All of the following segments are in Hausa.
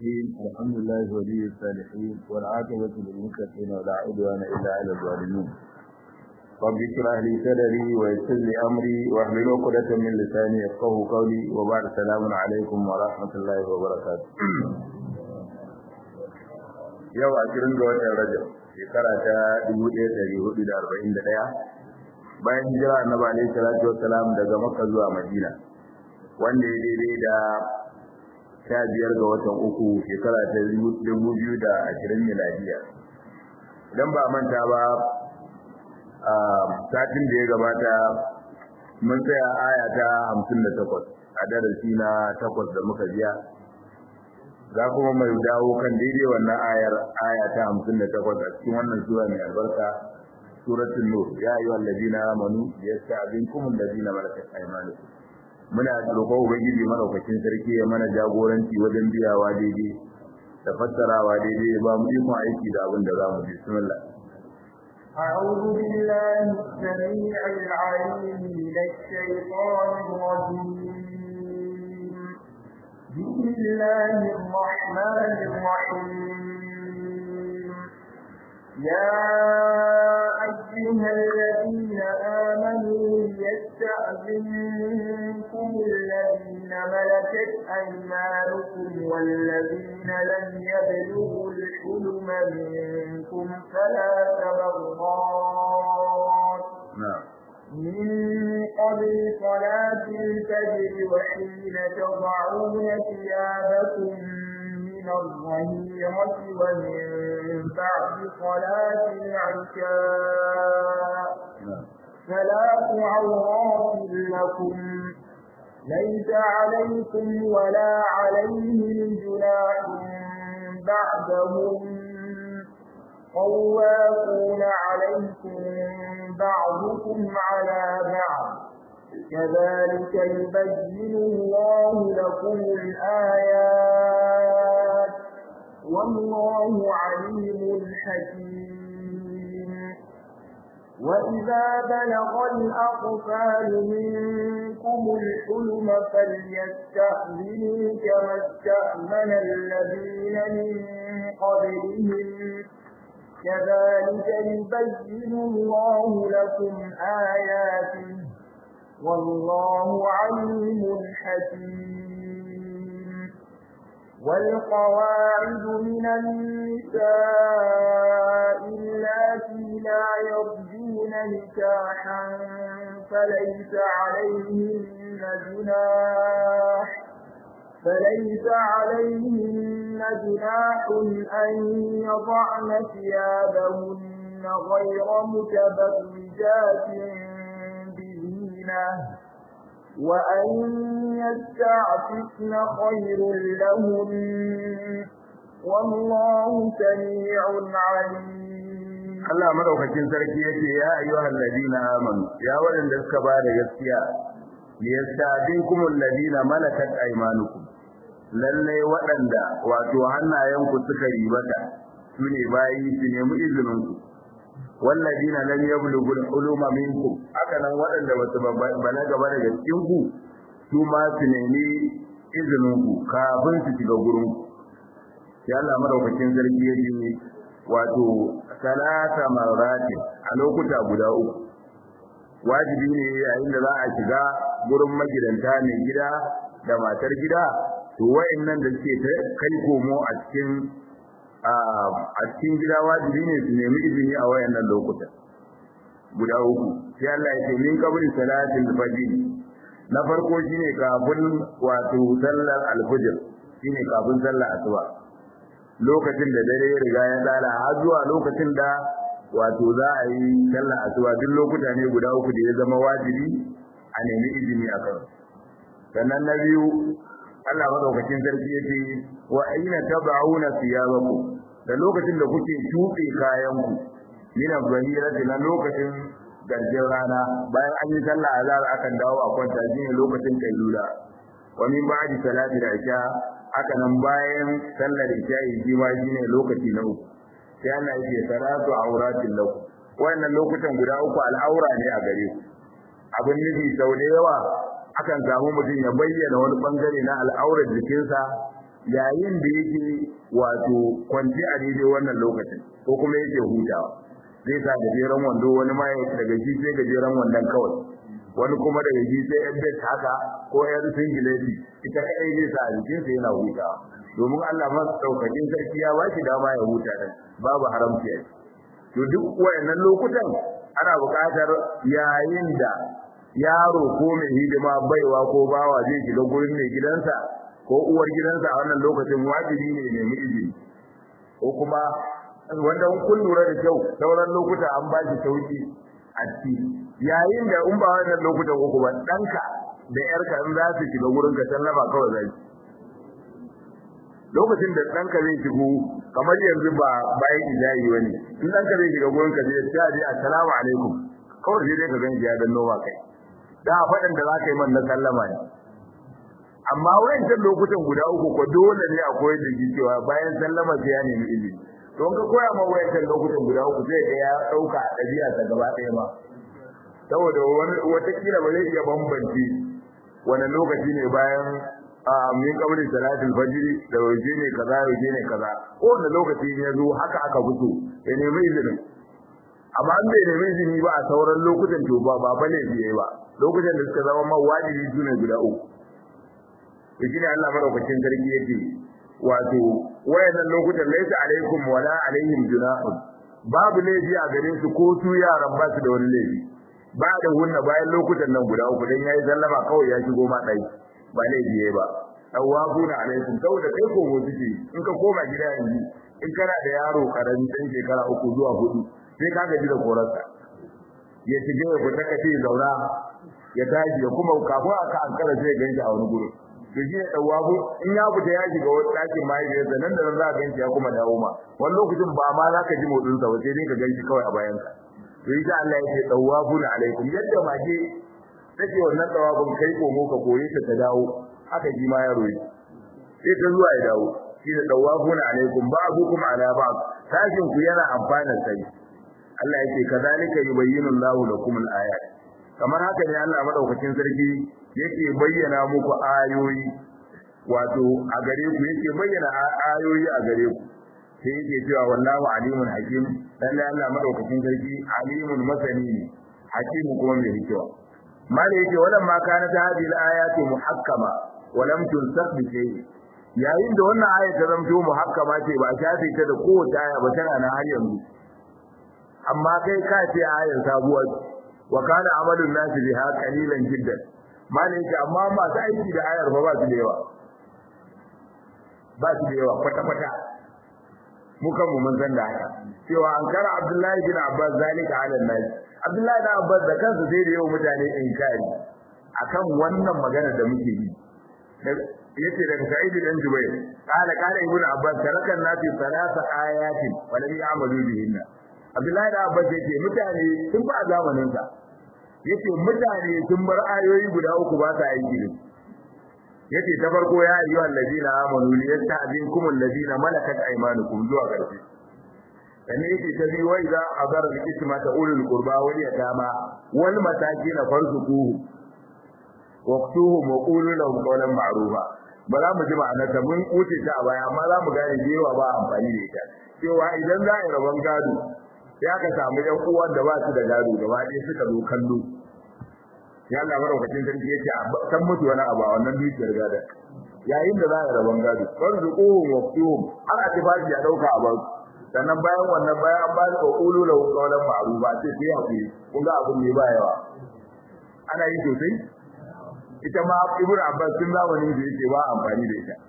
الرحيم الحمد لله ولي الصالحين والعاقبة للمتقين ولا عدوان إلا على الظالمين رب اشرح لي صدري ويسر لي أمري واحلل عقدة من لساني يفقهوا قولي وبعد السلام عليكم ورحمة الله وبركاته yau a cikin ga watan Rajab shekara ta 1441 bayan hijira annabi alaihi salatu wassalam daga Makka zuwa Madina wanda ya daidai da sha biyar ga watan uku shekara ta dubu biyu da ashirin miladiya idan ba manta ba a satin da ya gabata mun tsaya aya ta hamsin da takwas a darasi na takwas da muka biya za kuma mai dawo kan daidai wannan ayar aya ta hamsin da takwas a cikin wannan sura mai albarka suratul nur ya ayyuhal ladina amanu yasta'dinkum alladina malakat aymanukum muna roƙon ubangiji madaukakin sarki ya mana jagoranci wajen biyawa daidai da fassarawa daidai ya ba mu ikon aiki da abin da za mu bismillah أعوذ بالله السميع العليم من الشيطان الرجيم بسم الله الرحمن الرحيم يا أيها الذين آمنوا ليستأذنكم الذين ملكت أيمانكم والذين لم يبلغوا الحلم منكم ثلاث مرات من قبل صلاة الفجر وحين تضعون ثيابكم من الظهيرة ومن بعد صلاة العشاء ثلاث عورات لكم ليس عليكم ولا عليهم جناح بعدهم طوافون عليكم بعضكم على بعض كذلك يبين الله لكم الآيات والله عليم حكيم وإذا بلغ الأطفال منكم الحلم فليستأذنوا كما استأذن الذين من قبلهم كذلك يبين الله لكم آياته والله عليم حكيم والقواعد من النساء اللاتي لا يرجون نكاحا فليس عليهن جناح فليس عليهن جناح أن يضعن ثيابهن غير متبرجات بزينة وأن يستعففن خير لهن والله سميع عليم Allah madaukakin sarki yake ya ayyuhal ladina amanu ya waɗanda suka ba da gaskiya liyastadinkum alladina malakat aymanukum lalle waɗanda wato hannayenku suka ribata sune bayi su nemi izinin ku walladina lam yablughu al-uluma minkum haka nan waɗanda basu balaga ba daga cikin ku su ma su nemi izinin ku kafin su shiga gurin ku ya Allah madaukakin sarki yake wato salata maratin a lokuta guda uku wajibi ne yayin da za a shiga gurin magidanta mai gida da matar gida to wayannan da suke kai komo a cikin a cikin gida wajibi ne su nemi izini a wayannan lokuta guda uku sai Allah ya ce min qabli salatil fajr na farko shine kafin wato sallar alfajr shine kafin sallar asuba lokacin da dare ya riga ya tsala har zuwa lokacin da wato za a yi sallar asuba duk lokuta ne guda uku da ya zama wajibi a nemi izini a kan sannan na biyu Allah madaukakin sarki yace wa aina tab'una thiyabakum da lokacin da kuke tuɓe kayanku min az-zahirati na lokacin garjin rana bayan an yi sallah azhar akan dawo a kwanta shine lokacin kailula wa min ba'di salati al-isha haka nan bayan sallar isha shi ma shine lokaci na uku sai Allah yake salatu auratin lakum wannan lokutan guda uku al'aura ne a gare ku abin nufi sau da yawa akan samu mutum ya bayyana wani bangare na al'aurar jikinsa yayin da yake wato kwanci a daidai wannan lokacin ko kuma yake hutawa zai sa gajeren wando wani ma daga shi sai gajeren wandon kawai wani kuma daga shi sai yan bet haka ko yan singileti ita kadai zai sa a jikinsa yana hutawa domin Allah ma daukakin sarki ya ba shi dama ya huta din babu haramci a to duk wayannan lokutan ana buƙatar yayin da yaro ko mai hidima baiwa ko bawa zai shiga gurin mai gidansa ko uwar gidansa a wannan lokacin wajibi ne ne mu izini ko kuma wanda kun lura da kyau sauran lokuta an ba shi sauki a ciki yayin da in ba wannan lokutan uku ba danka da yarka in za su shiga gurin ka sallama kawai zai lokacin da danka zai shigo kamar yanzu ba bayan ijayi bane in danka zai shiga gurin ka zai ce ji assalamu alaikum kawai sai dai ka ganci ya danno ba kai da faɗin da za ka yi man na sallama ne amma wayancan lokutan guda uku ko dole ne a koyar da shi cewa bayan sallama sai ya nemi izini don ka koya ma wayancan lokutan guda uku zai ga ya dauka a ɗabi'a ta gaba ɗaya ma saboda wani watakila ba zai iya bambance wani lokaci ne bayan a min kabri salatul fajr da waje ne kaza waje ne kaza ko wani lokaci ya zo haka aka fito ya nemi izini amma an bai nemi izini ba a sauran lokutan to ba ba bane biye ba lokutan da suka zama ma wajibi su ne guda uku to shine Allah madaukakin sarki yake wato wayannan lokutan laysa alaikum wala alaihim junahun babu laifi a gare su ko su yaran ba su da wani laifi ba da hunna bayan lokutan nan guda uku dan yayi sallama kawai ya shigo ma dai ba laifi yayi ba tawabuna alaikum saboda kai ko mu suke in ka koma gida yanzu in kana da yaro karami dan shekara uku zuwa hudu sai ka gaji da korarsa ya shige ya fita kace zaura ya tashi ya kuma kafin aka ankara sai ganshi a wani gurin to shi ne dawabu in ya fita ya shiga wani ɗakin mahaifiyarsa nan da nan za ka ganshi ya kuma dawo ma wani lokacin ba ma za ka ji motsin sa ba sai dai ka ganshi kawai a bayan ka to yi ta Allah yake dawabu na alaikum yadda mage take wannan dawabun kai komo ka koye ta ta dawo haka ji ma yaro yi sai ta zuwa ya dawo shi ne dawabu na alaikum ba'dukum ala ba'd sashin ku yana amfanar sai Allah yake kazalika yubayyinu Allahu lakum al-ayat kamar haka ne Allah madaukakin sarki yake bayyana muku ayoyi wato a gare ku yake bayyana ayoyi a gare ku sai yake cewa wallahu alimun hakim lalle Allah madaukakin sarki alimun masani ne hakim kuma mai hikima mala yake wannan ma kana ta hadhihi al-ayatu muhakkama wa lam tunsakh bi shay'in yayin da wannan aya ta zamto muhakkama ce ba shafe ta da kowace aya ba tana na har yanzu amma kai ka ce ayan sabuwa wa kana amalun nasi biha qalilan jiddan malai yake amma masu aiki da ayar ba ba su da yawa ba su da yawa kwata kwata mu kan mu mun san da haka cewa an kara Abdullahi bin Abbas zalika ala nas Abdullahi bin Abbas da kansa sai da yawa mutane inkari akan wannan magana da muke yi yace daga Sa'id bin Jubair qala qala ibn Abbas tarakan nasi salasa ayatin wa lam ya'malu bihinna Abdullahi da Abbas yake mutane sun ba zamanin sa yace mutane sun bar ayoyi guda uku ba sa aiki da yace ta farko ya ayyuhal ladina amanu liyasta'zinkum alladina malakat aymanukum zuwa karshe sannan yake ta biyu wa idza azara al-isma ta ulul qurba wal yatama wal masakin farzuquhu waqtuhum wa qulu lahum qawlan ma'rufa ba za mu ji ma'anar ta mun wuce ta a baya amma za mu gane jewa ba amfani da ita cewa idan za a yi rabon gado sai aka samu yan uwan da ba su da gado gaba ɗaya suka zo kallo ya Allah madaukakin sarki yace a san mutu wani abu a wannan dukiyar gado yayin da za a rabon gado farzuquhum waqtuhum har a tafi ya dauka a bar sannan bayan wannan bayan an ba da qulu lahu qawlan ma'rufa sai sai hakuri kun ga abun ne ba yawa ana yi sosai ita ma ibnu abbas tun zamanin da yake ba amfani da ita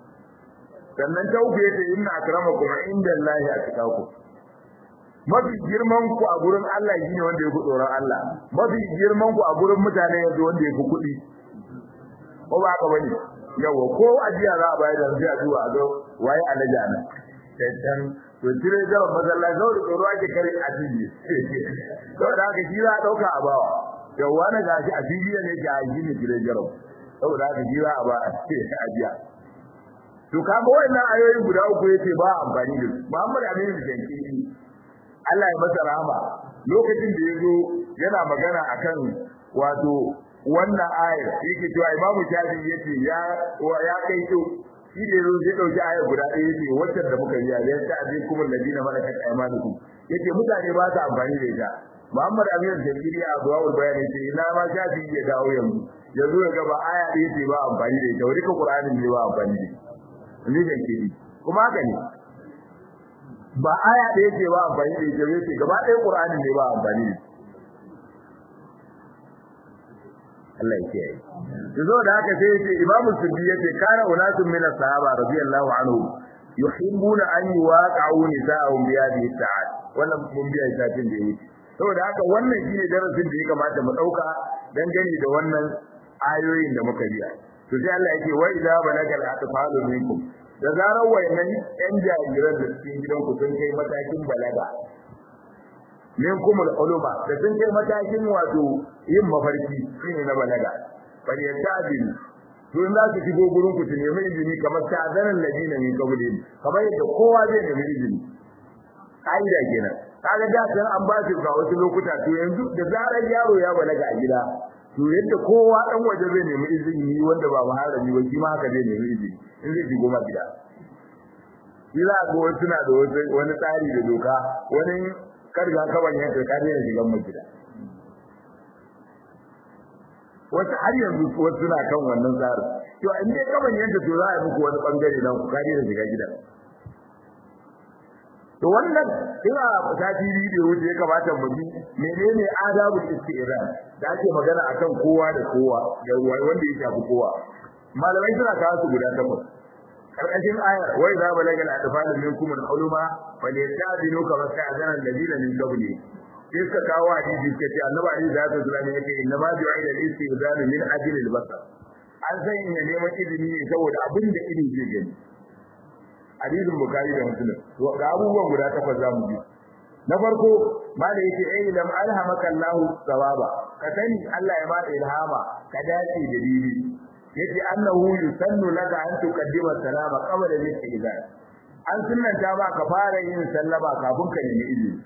sannan ta uku yace inna akramakum indallahi atqakum mafi girman ku a gurin Allah shine wanda ya fi tsoron Allah mafi girman ku a gurin mutane yanzu wanda ya fi kuɗi ko ba haka bane yawa ko ajiya za a bayar da sai a duba a ga waye alaja nan dan to tire da mazalla zo da tsoro ake kare a cibi to da haka shi za a dauka a bawa yawa na gashi a cibi ne ga shi ne tire jaro saboda haka shi za a ba a ajiya to kaga wannan ayoyi guda uku yace ba amfani da su Muhammad Aminu Shankiri Allah ya masa rahama lokacin da yazo yana magana akan wato wannan ayar yake cewa Imam Shafi yace ya ya kai to shi da yazo zai dauki aya guda ɗaya yace wacce da muka yi ya ta abin kuma ladina malakat aymanukum yace mutane ba su amfani da ita Muhammad Amir Zakiri a Zuwawul Bayan yace ina ma shafi ya dawo yanzu yanzu ya ga ba aya ɗaya ce ba amfani da ita wani ka Qur'anin ne ba amfani da ita ni Zakiri kuma haka ne ba aya ɗaya ce ba amfani da ita yace gaba ɗaya Qur'anin ne ba amfani da ita Allah ya kiyaye. Yazo da haka sai yace Imam Suddi yace kana unasun min as-sahaba radiyallahu anhu yuhibbuna an yuwaqa'u nisa'ahum bi hadhihi sa'at. Wannan mun biya shafin da yake. Saboda haka wannan shine darasin da ya kamata mu dauka dan gani da wannan ayoyin da muka biya. To sai Allah yake wa idza balagal atfalu minkum da zarar wayannan yan jariran da cikin gidanku sun kai matakin balaga minkum al-ulama da sun kai matakin wato yin mafarki shine na balaga bal yastadin to in za su shigo gurin ku su nemi izini kamar ta'zanan ladina min qablihim kamar yadda kowa zai nemi izini kaida kenan kaga da san an ba su ga wasu lokuta to yanzu da zarar yaro ya balaga a gida to yadda kowa dan waje zai nemi izini wanda ba muharrami ba shi ma haka zai nemi izini in zai shigo ma gida shi za ga wasu na da wani tsari da doka wani karga kaban yanka kare ya shigan mu gida wasu har yanzu wasu suna kan wannan tsarin to in dai kaban yanka to za a muku wani bangare dan ku kare da shiga gidan to wannan ina sati biyu da wuce ya kamata mu bi menene adabul isti'ran da ake magana akan kowa da kowa da wanda ya shafi kowa malamai suna kawo su guda takwas karkashin ayar wa idza balaga al-atfal minkum al-huluma falyasta'dinu kama sta'dana alladhina min qabli sai suka kawo hadisi suka ce annabi ali da ya zama yake inna ma ju'ila al-istizanu min ajli al-basar an san ya neman izini ne saboda abin da ido zai gani hadisin bukari da muslim to ga abubuwan guda takwas zamu bi na farko ma da yake ai lam alhamaka Allah sawaba ka sani Allah ya ma ilhama ka dace da dini yace annahu yusannu laka an tuqaddima salama qabla al-istizan an sunnanta ba ka fara yin sallama kafin ka nemi izini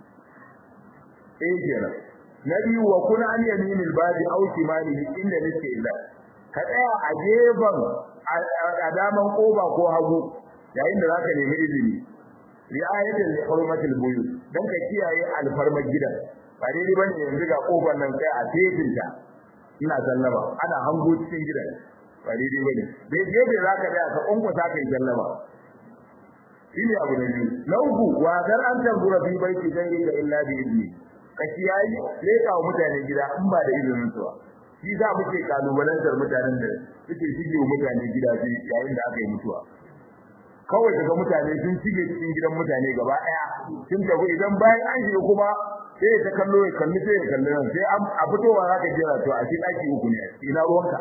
eh kenan na biyu wa kuna an yaminil babi aw shimalihi inda istizan ka tsaya a gefen a daman koba ko hagu yayin da zaka nemi izini ri'ayatan li hurmatil buyut dan ka kiyaye alfarmar gidan ba daidai bane yanzu ga kofar nan sai a tefinta ina sallama ana hango cikin gidan ba daidai bane dai gefe zaka da ka kunkusa kai sallama shine abu na biyu na uku wa kar an tambura fi baiti dan illa illa bi idni ka kiyaye leka wa mutane gida in ba da izinin su ba shi za muke kalubalantar mutanen da suke shige wa mutane gida yayin da aka yi mutuwa kawai daga mutane sun shige cikin gidan mutane gaba daya sun tafi idan bayan an shiga kuma sai ta kallo ya kalli sai ya kalli nan sai a fitowa zaka jira to a cikin daki uku ne ina ruwanka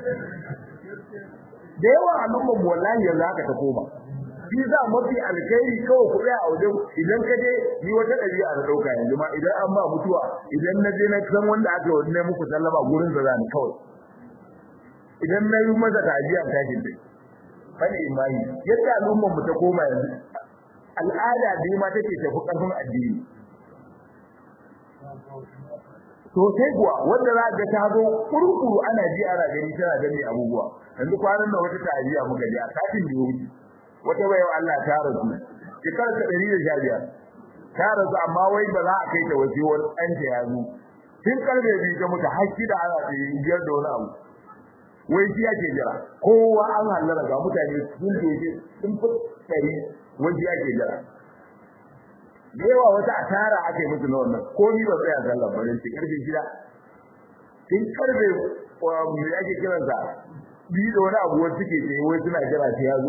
da yawa al'ummar mu wallahi yanzu haka ta koma shi za mafi alkhairi kawai ku tsaya a wajen idan ka je ni wata ɗabi'a da ɗauka yanzu ma idan an ba mutuwa idan na je na san wanda aka yi ne muku sallama gurin da zani kawai idan na yi masa tajiya tashin dai fani imani yadda al'ummar mu ta koma yanzu al'ada da ma take tafi karfin addini to sai kuwa wanda za ga ta zo kurkuru ana ji ana gani tana gani abubuwa yanzu kwanan nan wata ta'aziya muka ji a satin da wuce wata bayan Allah ta rasu shekar ta 115 ta rasu amma wai ba za a kai ta waje wani ɗan ta ya zo tun karfe biyu ta mutu har da ana tsaye biyar da wani abu wai shi ake jira kowa an hallara ga mutane sun doke sun fi tsari wai shi ake jira da yawa wata asara aka yi musu na wannan ko ni ba tsaya sallah ba dan karfe shida tun karfe me ake kiransa biyu da wani abu wanda suke tsaye wai suna jira sai ya zo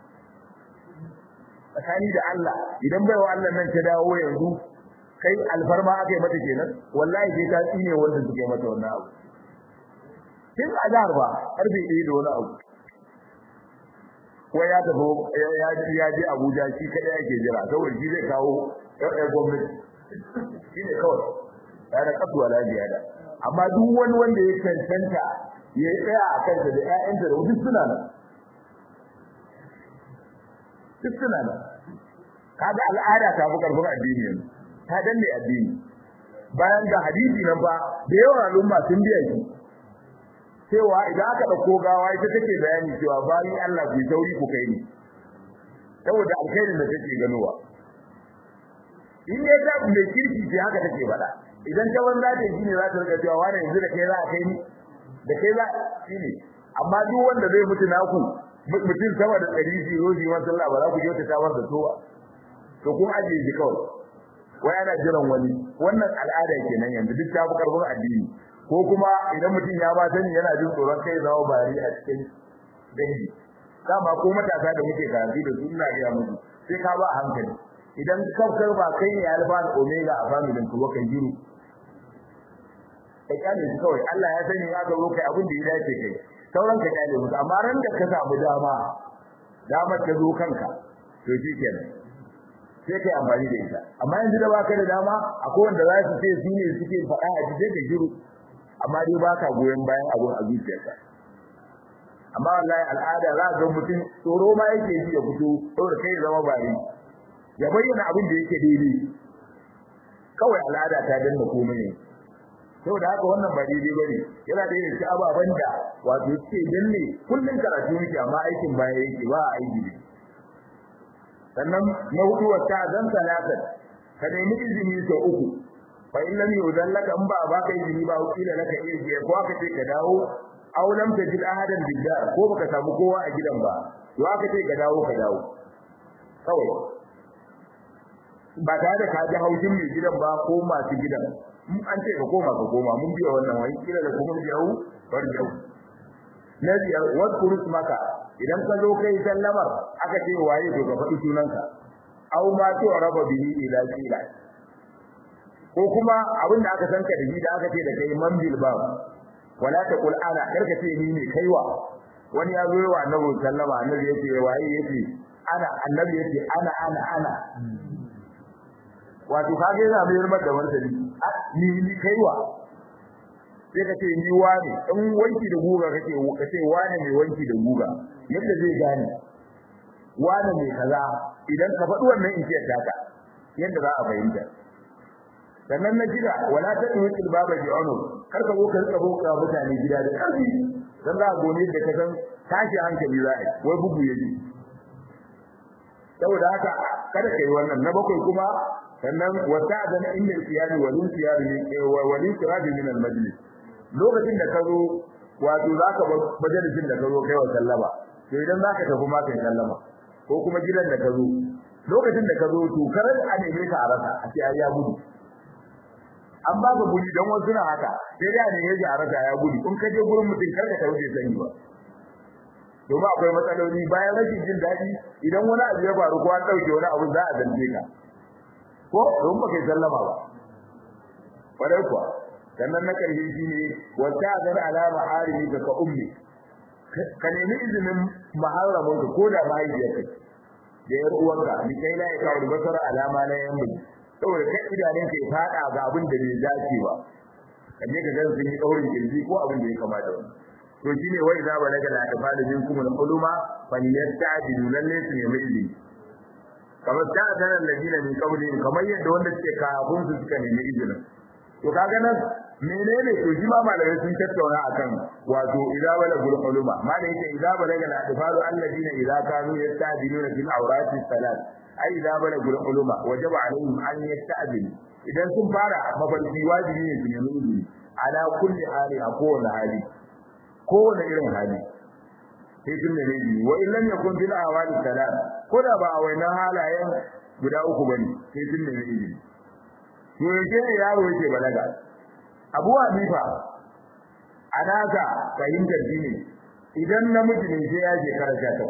tsakani da Allah idan baiwa Allah nan ta dawo yanzu kai alfarma aka yi mata kenan wallahi sai ta tsine wanda suke mata wannan abu tun azhar ba karfe 1 da wani abu wai ya tafi ya ya je Abuja shi kada yake jira saboda shi zai kawo ɗan gwamnati shi ne kawai ya da kasuwa lafiya da amma duk wani wanda ya cancanta ya tsaya a kanta da ƴaƴanta da duk suna nan duk suna nan kaga al'ada ta fi karfin addini yanzu ta danne addini bayan ga hadisi nan ba da yawan al'umma sun biya shi cewa idan aka dauko gawa ita take bayani cewa bayan Allah ku sauri ku kai ni saboda alkhairin da take ganowa in dai ta mai kirki ce haka take faɗa idan ta banza ta yi ne za ta rika cewa wani yanzu da kai za a kai ni da kai za shi ne amma duk wanda zai mutu naku mutum sama da ɗari shi rozi wa sallah ba za ku je ta tawar da towa to kun ajiye shi kawai wai ana jiran wani wannan al'ada kenan yanzu duk ta fi karfin addini ko kuma idan mutum ya ba sani yana jin tsoron kai zama bari a cikin dangi dama ko matasa da muke karatu da su ina ga musu sai ka ba a hankali idan kafkar ba kai ne alfa da omega a familin ku kan jiru kai kyale su kawai Allah ya sani ya ga kai abin da ya dace kai sauran ka kyale musu amma ran da ka samu dama damar ta zo kanka to shi kenan sai kai amfani da ita amma yanzu da baka da dama akwai wanda za su ce su ne suke faɗa a ji ka jiru amma dai baka goyon bayan abun a zuciyarka amma wallahi al'ada za ga mutum tsoro ma yake ji ya fito saboda kai zama bari ya bayyana abin da yake daidai kawai al'ada ta danna komai ne saboda haka wannan ba daidai bane yana da yin ababan da wato yake danne kullun karatu yake amma aikin baya yake ba aiki ne sannan na hudu wata zan salatan ka nemi izini sau uku fa in lam yudan laka in ba baka izini ba kila laka iya ko aka ce ka dawo aw lam tajid ahadan bidar ko baka samu kowa a gidan ba to aka ce ka dawo ka dawo kawai ba tare da ka ji haushin mai gidan ba ko masu gidan an ce ka koma ka koma mun biya wannan wani kila da kuma jawu bar jawu na biyar wadkuru maka idan ka zo kai sallamar aka ce waye to ka faɗi sunanka aw ma to raba bihi ila kila ko kuma abin da aka sanka da shi da aka ce da kai man bil bab wala taqul ana karka ce ni ne kaiwa wani ya zo wa annabi sallama annabi yace waye yace ana annabi yace ana ana ana wato kage yana bayar maka da martani ni ni kaiwa sai ka ce ni wani in wanki da guga kake ka ce wani mai wanki da guga yadda zai gane wani mai kaza idan ka faɗi wannan in ce taka yadda za a fahimta sannan na gida wala ta tuwil baba bi unu kar ka zo ka rika boka mutane gida da karfi dan za a gone da ka san tashi hankali za a wai bugu yaji saboda haka kada kai wannan na bakwai kuma sannan wasa'adana inda siyari walin siyari ne walin siyari min al-majlis lokacin da ka zo wato zaka bar majalisin da ka zo kai wa sallama to idan zaka tafi ma kai sallama ko kuma gidan da ka zo lokacin da ka zo to karar a neme ka a rasa a ce ai ya gudu an ba ka guri dan wasu na haka sai da ne yaji a rasa ya gudu in ka je gurin mutum kar ka tauke sani ba domin akwai matsaloli bayan rashin jin daɗi idan wani abu ya faru ko an ɗauke wani abu za a zance ka ko don ba kai sallama ba kwarai kuwa sannan na ƙarshe shi ne wata azar alama harimi ka ka ummi ka nemi izinin maharramin ka ko da mahaifiyarka da yar uwanka ni kai la ya kawo basara alama na yan miji saboda kai idanun ka ya fada ga abin da bai dace ba kaje ka ga sun yi daurin kirji ko abin da ya kamata wani to shine wai za ba daga la tafalu minkum al-uluma falyastajidu lalle su nemi izini kamar ta sanar da dina min kauli kamar yadda wanda suke kafin su suka nemi izinin to kaga nan menene to shi ma malamai sun tattauna akan wato idza bala gul uluma malai yake idza bala ga atfalu alladina idza kanu yasta'diluna fil awrati salat ai idza bala gul uluma wajaba alaihim an yasta'dil idan sun fara mafarki wajibi ne su nemi izini ala kulli hali a kowane hali kowane irin hali sai sun da reji wa in lam yakun bil awali salat ko da ba a wannan halayen guda uku bane sai sun da reji to yake ne yaro yake balaga Abu Hanifa anaka fahimtar dini idan namiji ne sai ya je karanta ta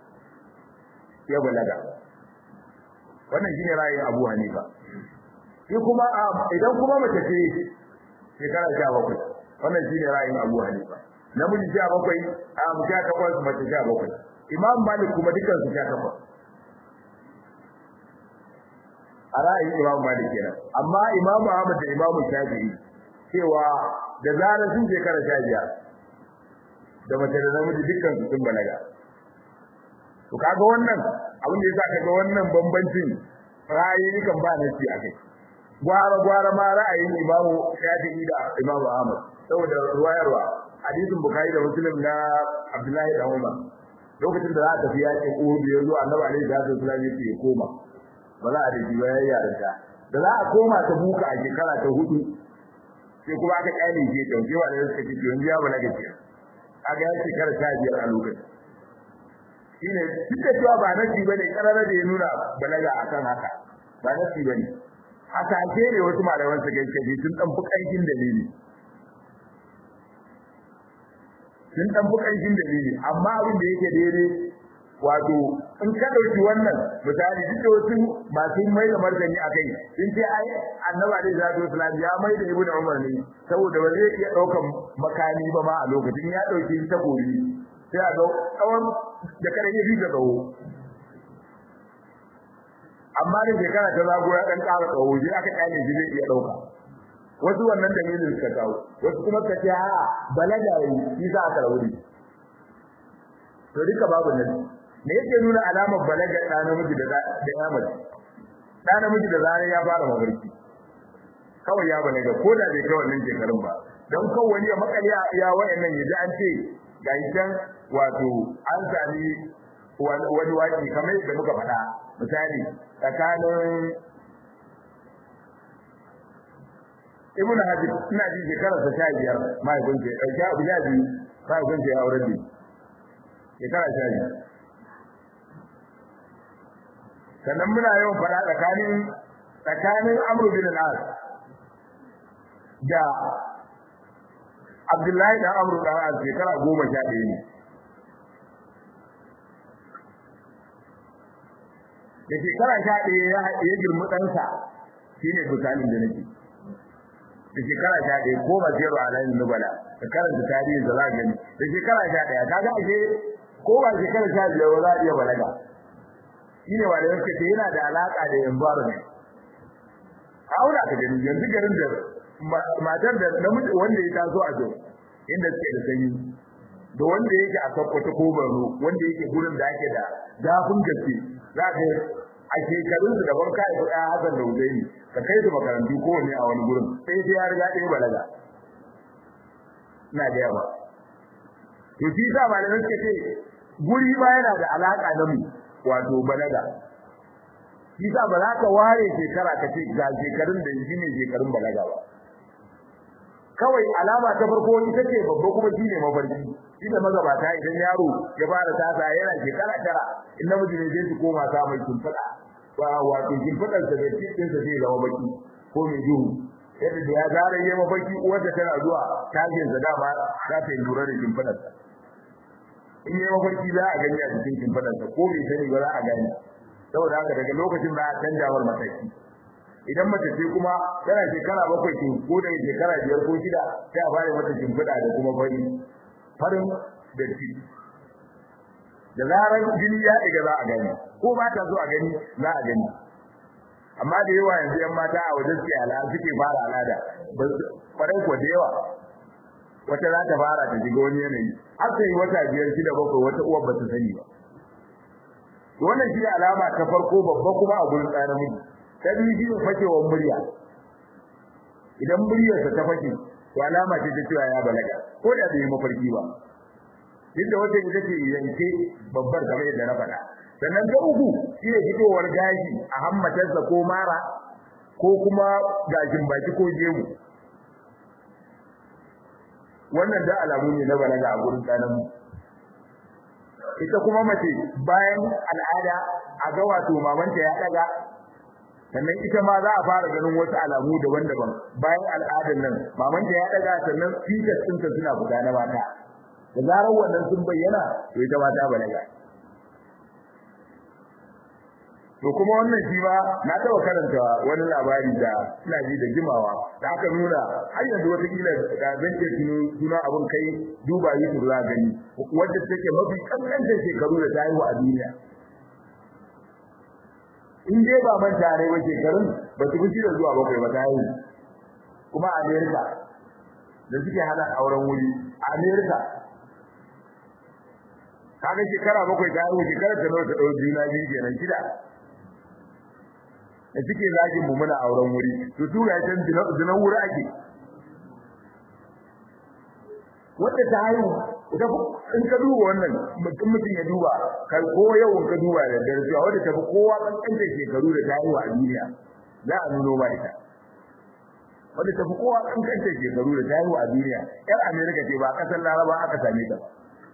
ya balaga wannan shine ra'ayin Abu Hanifa shi kuma idan kuma mace ce shekara 17 wannan shine ra'ayin Abu Hanifa namiji sha bakwai a sha takwas mace sha bakwai imam malik kuma dukkan su sha takwas a ra'ayin imam malik kenan amma imam ahmad da imam shafi'i cewa da zarar sun shekara sha biyar da mace da namiji dukkan su sun balaga to kaga wannan abin da yasa kaga wannan bambancin ra'ayi kan ba nasi a kai gwara gwara ma ra'ayin imam shafi'i da imam ahmad saboda ruwayarwa hadisin bukari da muslim na abdullahi da umar lokacin da za a tafi yaƙi uhud ya zo annabi alaihi salatu wasallam yake ya koma ba za a daji ba yayin yarinta da za a koma ta buka a shekara ta hudu sai kuma aka kyale je ta sai wanda suka ce yanzu ya balaga ce aga ya shekara ta biyar a lokacin shine duk da cewa ba nasi bane karara da ya nuna balaga akan haka ba nasi bane haka ce ne wasu malaman su gaske ji sun dan fukancin dalili sun dan fukancin dalili amma abin da yake daidai wato in ka dauki wannan misali duk da wasu masu mai da martani akai sun ce ai annabi alaihi salatu wasallam ya mai da ibnu umar ne saboda ba zai iya daukan makami ba ma a lokacin ya dauki takobi sai a ga tsawon da kare ya fi tsawo amma da shekara ta zago ya dan ƙara tsawo shi aka kyale shi zai iya dauka wasu wannan dalilin suka kawo wasu kuma suka ce a balaga yi shi za a rauni to duka babu nan me yake nuna alamar balaga da namiji da da ya mace da namiji da zarar ya fara mafarki kawai ya balaga ko da bai kai wannan shekarun ba don kawai wani ya makali ya wayannan yaji an ce ga can wato an sami wani waki kamar yadda muka faɗa misali tsakanin ibn hajib ina ji shekarar sa sha biyar mahaifin ce ɗauki abu ya biyu mahaifin ce ya auren ne shekara sha biyu sannan muna yawan faɗa tsakanin tsakanin amru bin al-as da abdullahi da amru da as shekara goma sha ɗaya ne da shekara sha ɗaya ya girmi ɗansa shine misalin da nake da shekara sha ɗaya ko ba zero a layin nubala da karanta tarihin da za gani da shekara sha ɗaya kaga ashe ko ba shekara sha biyar ba za a iya balaga shi ne wanda yake ce yana da alaƙa da environment aura ka gani yanzu garin da matar da namiji wanda ya taso a jo inda suke da sanyi da wanda yake a Sokoto ko Borno wanda yake gurin da ake da zafin gaske za ka a shekarun su daban kai ko ɗaya Hassan da Husaini ka kai su makarantu ko ne a wani gurin sai sai ya riga ɗaya balaga ina da yawa to shi sa malamai suka ce guri ba yana da alaka da mu wato balaga shi sa ba za ka ware shekara ka ce ga shekarun da shi ne shekarun balaga ba kawai alama ta farko ita ce babba kuma shi ne mafarki shi da magabata idan yaro ya fara tasa yana shekara tara in namiji ne zai su koma sa mai kimfada ba wato kimfadar sa da cikin sa zai zama baki ko mai duhu yadda da ya zara yayi mafarki uwarsa tana zuwa tashin sa dama za ta yi lura da kimfadar sa in yayi mafarki za a gani a cikin kimfadar sa ko bai sani ba za a gani saboda haka daga lokacin da a canja war mataki idan mace ce kuma tana shekara bakwai ce ko da shekara biyar ko shida sai a fara mata shimfiɗa da kuma fari farin da ci da zarar jini ya ɗiga za a gani ko ba ta so a gani za a gani amma da yawa yanzu yan mata a wajen suke al'ada suke fara al'ada kwarai ko da yawa wata za ta fara ta shiga wani yanayi har sai wata biyar shida bakwai wata uwar ba ta sani ba wannan shi alama ta farko babba kuma a gurin tsarin miji ta biyu shi ne fakewar murya idan muryarsa ta fake to alama ce ta cewa ya balaga ko da bai mafarki ba duk da wata ita ce yanke babbar kamar yadda na faɗa sannan ta uku shi ne fitowar gashi a hammatarsa ko mara ko kuma gashin baki ko gemu wannan da alamu ne na balaga a gurin tsanan ita kuma mace bayan al'ada a ga wato mamanta ya daga sannan ita ma za a fara ganin wasu alamu daban-daban bayan al'adar nan mamanta ya daga sannan fitas ɗinta suna fita na mata da zarar wannan sun bayyana to ita ma ta balaga to kuma wannan shi ba na taɓa karanta wani labari da ina ji da jimawa da aka nuna har yanzu wata kila da zan ke tuno suna abin kai duba yi su za gani wadda take mafi kankantar shekaru da ta haihu a duniya in dai ba manta ne ba shekarun ba su fi da zuwa bakwai ba ta haihu kuma a Amerika da suke hana auren wuri a Amerika kaga shekara bakwai ta haihu shekara ta nawa ta ɗau juna biyu kenan shida da suke zagin mu muna auren wuri to su ga can zinan wuri ake wanda ta haihu ita in ka duba wannan mutum mutum ya duba kai ko yau in ka duba da daraja wanda ta fi kowa kankanta shekaru da ta haihu a duniya za a nuno ba ita wanda ta fi kowa kankanta shekaru da ta haihu a duniya yar amerika ce ba kasar laraba aka same ta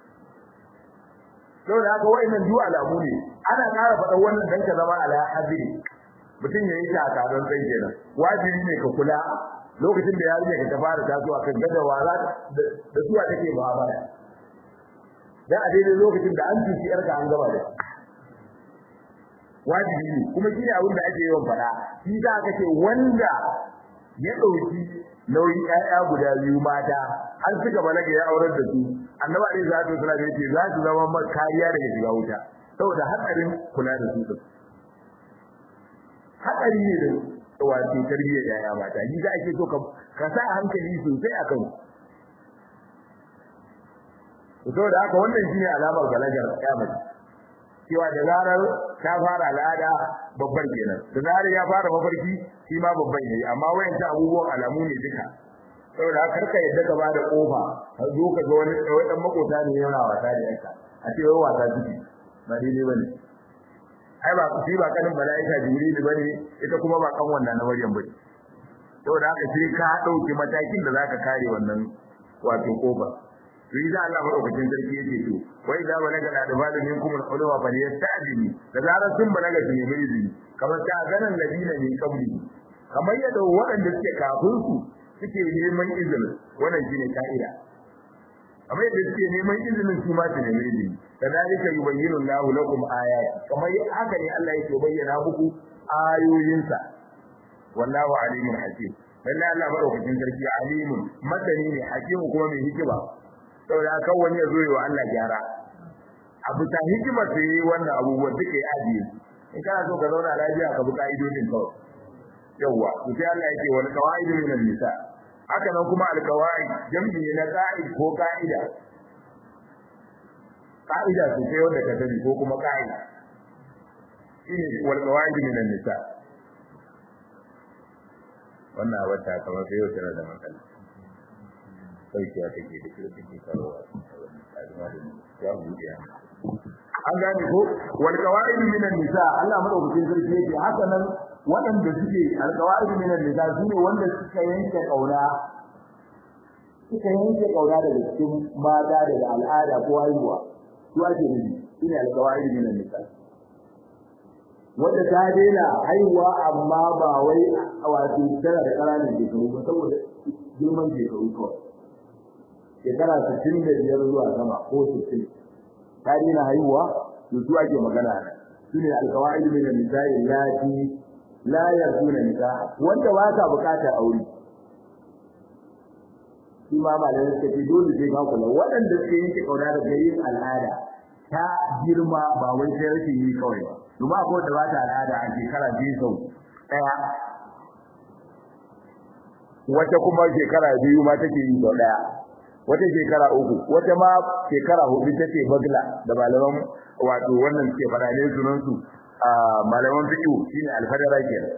saboda haka wa'annan du'a alamu ne ana ƙara faɗa wannan dan ka zama ala hadiri mutum ya yi takarar sai kenan wajibi ne ka kula lokacin da yarinya ka ta fara tasowa kan gada wala da zuwa take ba ba dan a daidai lokacin da an tuci yarka an gaba da wajibi ne kuma shi ne abin da ake yawan faɗa shi da aka ce wanda ya ɗauki nauyin ƴaƴa guda biyu mata an suka balaga ya aurar da su annabi alaihi salatu wasallam yace za su zama maka kariya daga shiga wuta saboda hatsarin kula da su din hatsari ne da wato tarbiyyar ƴaƴa mata ni za ake so ka ka sa hankali sosai akan saboda haka wannan shine alamar balagar ƴa cewa da zarar ta fara al'ada babbar kenan da zarar ya fara mafarki shi ma babban yayi amma wayanta abubuwan alamu ne duka saboda haka karka yadda ka bada kofa ka zo ka ga wani dan makota ne yana wasa da yanka a ce wai wasa ciki ba daidai bane ai ba shi ba kanin malaika jibril bane ita kuma ba kan wannan na maryam bane saboda haka sai ka dauki matakin da zaka kare wannan wato kofa to idan Allah madaukakin sarki yake to wai da balaga da dabalu minkum al-ulama fa yasta'dini da zarar sun balaga su nemi izini kamar ta ganan ladina min qabli kamar yadda waɗanda suke kafin su suke neman izini wannan shine ka'ida kamar yadda suke neman izinin su ma su nemi izini kadalika yubayyinu Allahu lakum ayati kamar haka ne Allah yake bayyana muku ayoyinsa wallahu alimun hakim lalle Allah madaukakin sarki alimun masani ne hakimu kuma mai hikima saboda kan wani ya zo yi wa Allah gyara abu ta hikima ce wannan abubuwan duka ya ajiye in kana so ka zauna lafiya ka bi ka'idodin kawai yawwa to sai Allah yake wal qawaidu min nisa haka nan kuma al qawaid jam'i ne na qa'id ko ka'ida ka'ida ce sai wanda ka sani ko kuma ka'ida shine wal qawaidu min nisa wannan wata kamar sai yau tana da matsala saukiya take da kira take kawowa ya buɗe an gane ko wal qawaid min nisa Allah madaukakin sarki yake haka nan waɗanda suke al qawaid min nisa sune wanda suka yanke kauna suka yanke kauna daga cikin mata daga al'ada ko haihuwa su ake nufi shine al qawaid min nisa wanda ta daina haihuwa amma ba wai wato tana da ƙananan shekaru ba saboda girman shekaru kawai shekara sittin da biyar zuwa sama ko sittin ta daina haihuwa to su ake magana su ne alkawa'id min an-nisa'i allati la yarjuna nikaha wanda ba ta bukatar aure shi ma malamin suka ce dole sai ka kula waɗanda suke yanke kauna da yin al'ada ta girma ba wai sai rashin yi kawai ba domin akwai da ba ta al'ada a shekara biyu sau ɗaya wata kuma shekara biyu ma take yi sau ɗaya wata shekara uku wata ma shekara hudu take bagla da malaman wato wannan suke fada ne sunan su malaman fiqh shine alfadara kenan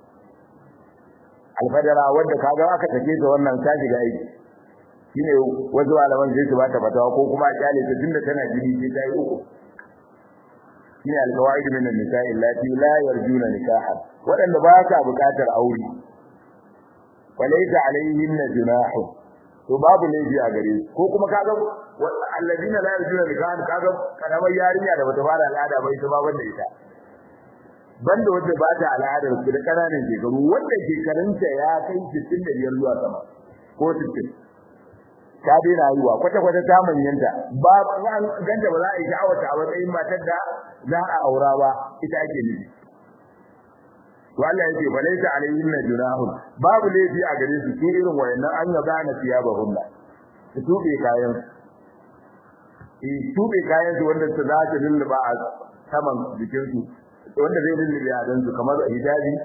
alfadara wanda kaga aka take ta wannan ta shiga aiki shine wasu malaman sai su bata fatawa ko kuma a kyale ta tunda tana jini sai ta yi uku shine alqawaid min an-nisa'i allati la yarjuna nikaha wadanda ba ka bukatar aure walaysa alayhinna junahun to babu laifi a gare su ko kuma kaga alladina la yarjuna nikahan kaga karamar yarinya da bata fara al'ada ba ita ba banda ita banda wanda ba ta al'ada su da kananan shekaru wanda shekarunta ya kai 65 zuwa sama ko 60 ta daina haihuwa kwata kwata ta manyanta ba an ganta ba za a yi sha'awata a matsayin matar da za a aura ba ita ake nufi to Allah yake balaita alayhinna junahun babu laifi a gare su su irin wayannan an yaga na siyabahunna su tube kayan eh tube kayan su wanda su za su lulluba a saman jikin su wanda zai lullube a dan su kamar hijabi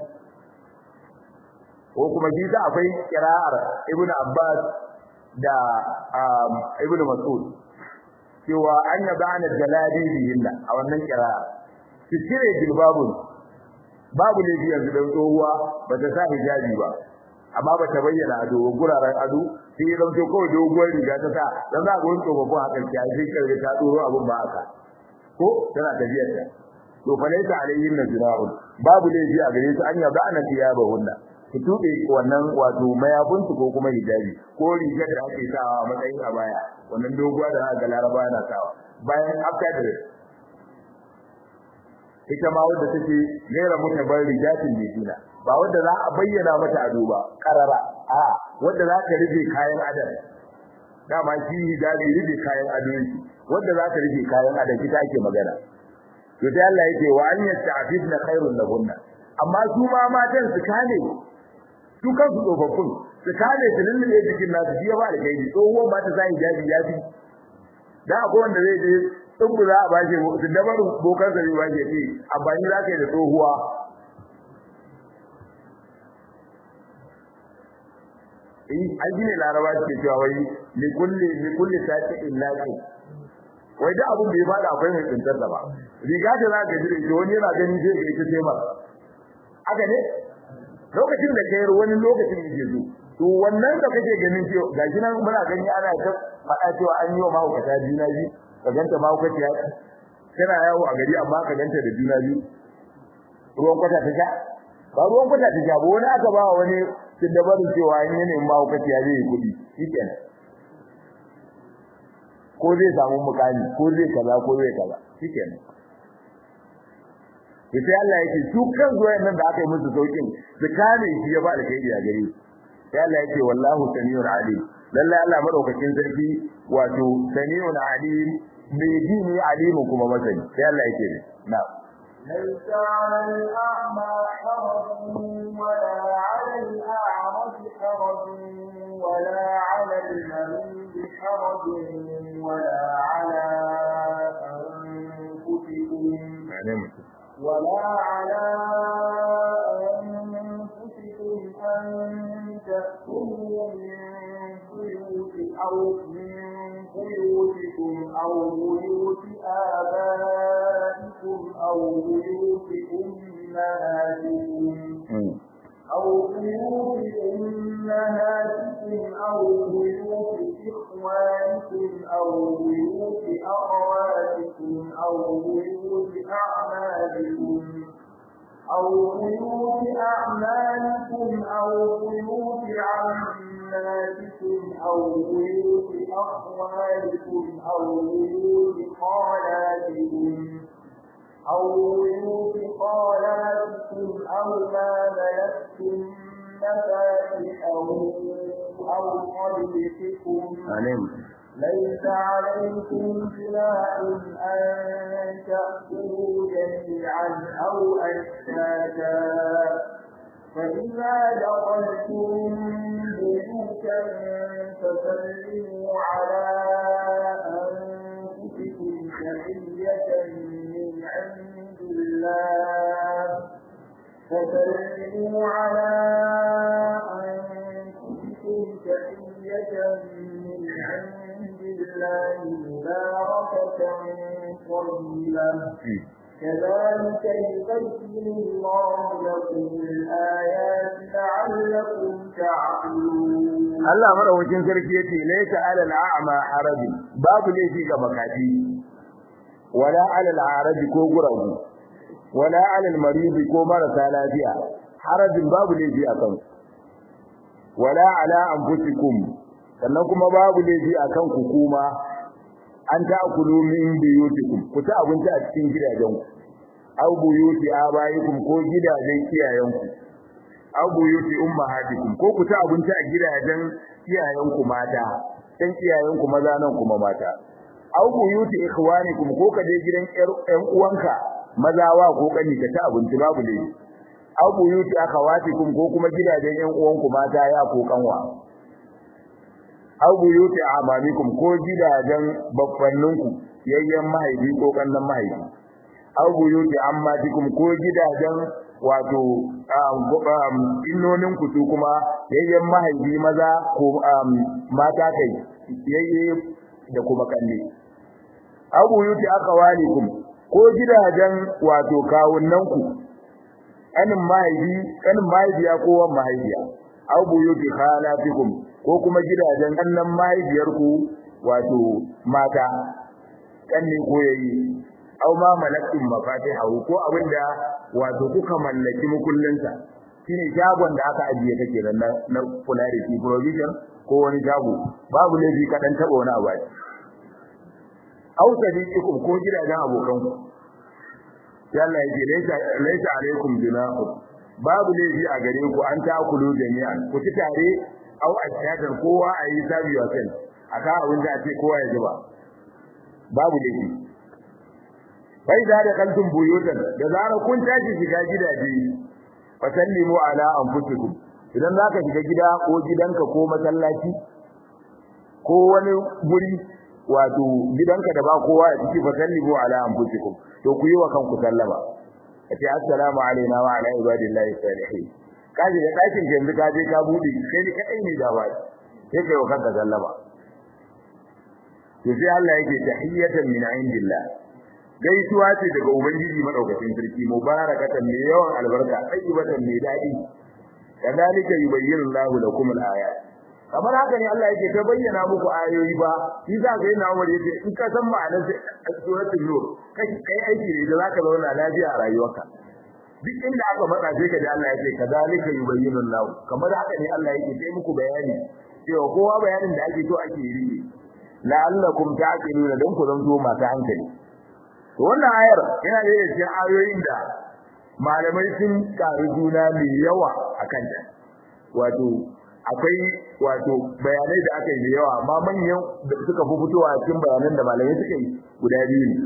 ko kuma shi da akwai kira'ar ibnu abbas da ibnu mas'ud cewa an yaga na jaladi bihinna a wannan kira'a su cire jilbabun babu laifi yanzu dan tsohuwa ba ta sa hijabi ba amma ba ta bayyana ado ba guraren ado sai ya zanto kawai doguwar riga ta sa dan za ga wani tsofaffin hakan ta sai karbe ta doro abun ba haka ko tana tafiyar ta to fa laysa alayhin najra'un babu laifi a gare su an yaba ana tiyaba hunna su tube wannan wato mayafin ko kuma hijabi ko rigar da ake sawa a matsayin a baya wannan doguwa da aka ga laraba na sawa bayan after dress ita ma wadda take gaira mutabar rijatin medina ba wadda za a bayyana mata ado ba karara a wadda za ta rufe kayan adam dama shi hijabi rufe kayan ado yake wadda za ta rufe kayan adam ita ake magana to sai Allah yake wa an yasta'fifna khairun lahunna amma su ma matan su kane su kansu tsofaffin su kane su lullube jikin nasu shi ya ba da kai tsohuwan ba ta sa hijabi ya fi da akwai wanda zai je tsubu za a bashi su dabar bokan sa ba ke ce amfani za ka yi da tsohuwa in an gine laraba ke cewa wai li kulli li kulli sati illaki wai da abun da ya fada akwai mai tsintar da ba riga da za ka ji da wani yana ganin sai ga ita sai ba haka ne lokacin da kai wani lokacin yake zo to wannan da kake ganin cewa gashi nan muna gani ana ta faɗa cewa an yi wa mahaukata juna biyu ka ganta mahaukaci ya kana yawo a gari amma ka ganta da juna biyu ruwan kwata ta sha ba ruwan kwata ta sha ba wani aka ba wani sun da barin cewa in yi neman mahaukaci ya zai yi kuɗi shikenan ko zai samu mukami ko zai kaza ko zai kaza shikenan sai Allah yake su kan zuwayen nan da aka yi musu saukin su kame shi ya ba da kai a gare sai Allah yake wallahu samiul alim lalle Allah madaukakin sarki wato samiul alim mai ji ne alimin kuma masani sai Allah yake ne na ليس على الأعمى حرج ولا على الأعرج حرج ولا على المريض حرج ولا على أنفسكم ولا على أنفسكم أن تأكلوا من بيوت أو من بيوتكم أو بيوت آبائكم أو بيوت أمهاتكم أو بيوت أمهاتكم أو بيوت إخوانكم أو بيوت أخواتكم أو بيوت أعمالكم أو بيوت أعمالكم أو بيوت عماتكم أو بيوت أخوالكم أو بيوت خالاتكم أو بيوت خالاتكم أو ما ملكتم مفاتحه أو قلبكم ليس عليكم جناح أن تأكلوا جميعا أو أشتاتا فإذا دخلتم بيوتا فسلموا على أنفسكم تحية من عند الله فسلموا على أنفسكم تحية من عند الله مباركة طيبة كذلك يبين الله لكم الآيات لعلكم تعقلون Allah madaukakin sarki yace laysa alal a'ma haraj babu laifi ga makafi wala alal haraj ko guragu wala alal marid ko marasa lafiya harajin babu laifi a kan wala ala anfusikum sannan kuma babu laifi akan ku kuma an ta'kulu min biyutikum ku ta abinci a cikin gidajenku aw buyuti abaikum ko gidajen iyayenku aw buyuti ummahatikum ko ku ta abinci a gidajen iyayenku mata dan iyayenku maza nan kuma mata aw buyuti ikhwanikum ko ka je gidan ƴan uwanka maza wa ko kani ka ta abinci babu laifi aw buyuti akhawatikum ko kuma gidajen ƴan uwanku mata ya ko kanwa aw buyuti amamikum ko gidajen baffanninku yayyan mahaifi ko kannan mahaifi aw buyuti ammatikum ko gidajen wato innonin ku su kuma yayyan mahaifi maza ko mata kai yayye da kuma kalle aw buyuti akawalikum ko gidajen wato kawunnan ku kanin mahaifi kanin mahaifiya ko wan mahaifiya aw buyuti khalatikum ko kuma gidajen annan mahaifiyarku wato mata kanne ko yayi aw ma malakum mafatihahu ko abinda wato kuka mallaki mukullinsa shine shagon da aka ajiye kake nan na kula da shi provision ko wani shago babu laifi ka dan taba wani abu aw sadiqikum ko gidajen abokanku sai Allah yake laysa laysa alaikum junahu babu laifi a gare ku an ta kulu jami'an ku ci tare aw ashatan kowa ayi sabi wa kai aka abin da ake kowa ya zuba babu laifi bai da da kaltun buyutan da zara kun tashi shiga gidaje fasallimu ala anfusikum idan zaka shiga gida ko gidanka ko masallaci ko wani guri wato gidanka da ba kowa a ciki fasallimu ala anfusikum to ku yi wa kanku sallama kace assalamu alaina wa ala ibadillahi salihin kaje da dakin yanzu ka je ka bude kai ne kai ne da bai sai kai wa kanka sallama to sai Allah yake tahiyatan min indillah gaisuwa ce daga ubangiji madaukakin sarki mubarakatan mai yawan albarka tayyibatan mai dadi kadalika yubayyinu Allahu lakum al-ayat kamar haka ne Allah yake ta bayyana muku ayoyi ba shi za ka yi na Umar yace in ka san ma'anar suratul nur kai kai aiki ne da zaka zauna lafiya a rayuwarka duk inda aka matsa sai ka ji Allah yake kadalika yubayyinu Allahu kamar haka ne Allah yake sai muku bayani cewa kowa bayanin da ake so ake yi la'allakum ta'qiluna dan ku zanto masu hankali wannan ayar yana da cikin ayoyin da malamai sun karu juna mai yawa akan ta wato akwai wato bayanai da aka yi da yawa amma manyan da suka fi fitowa cikin bayanan da malamai suka yi guda biyu ne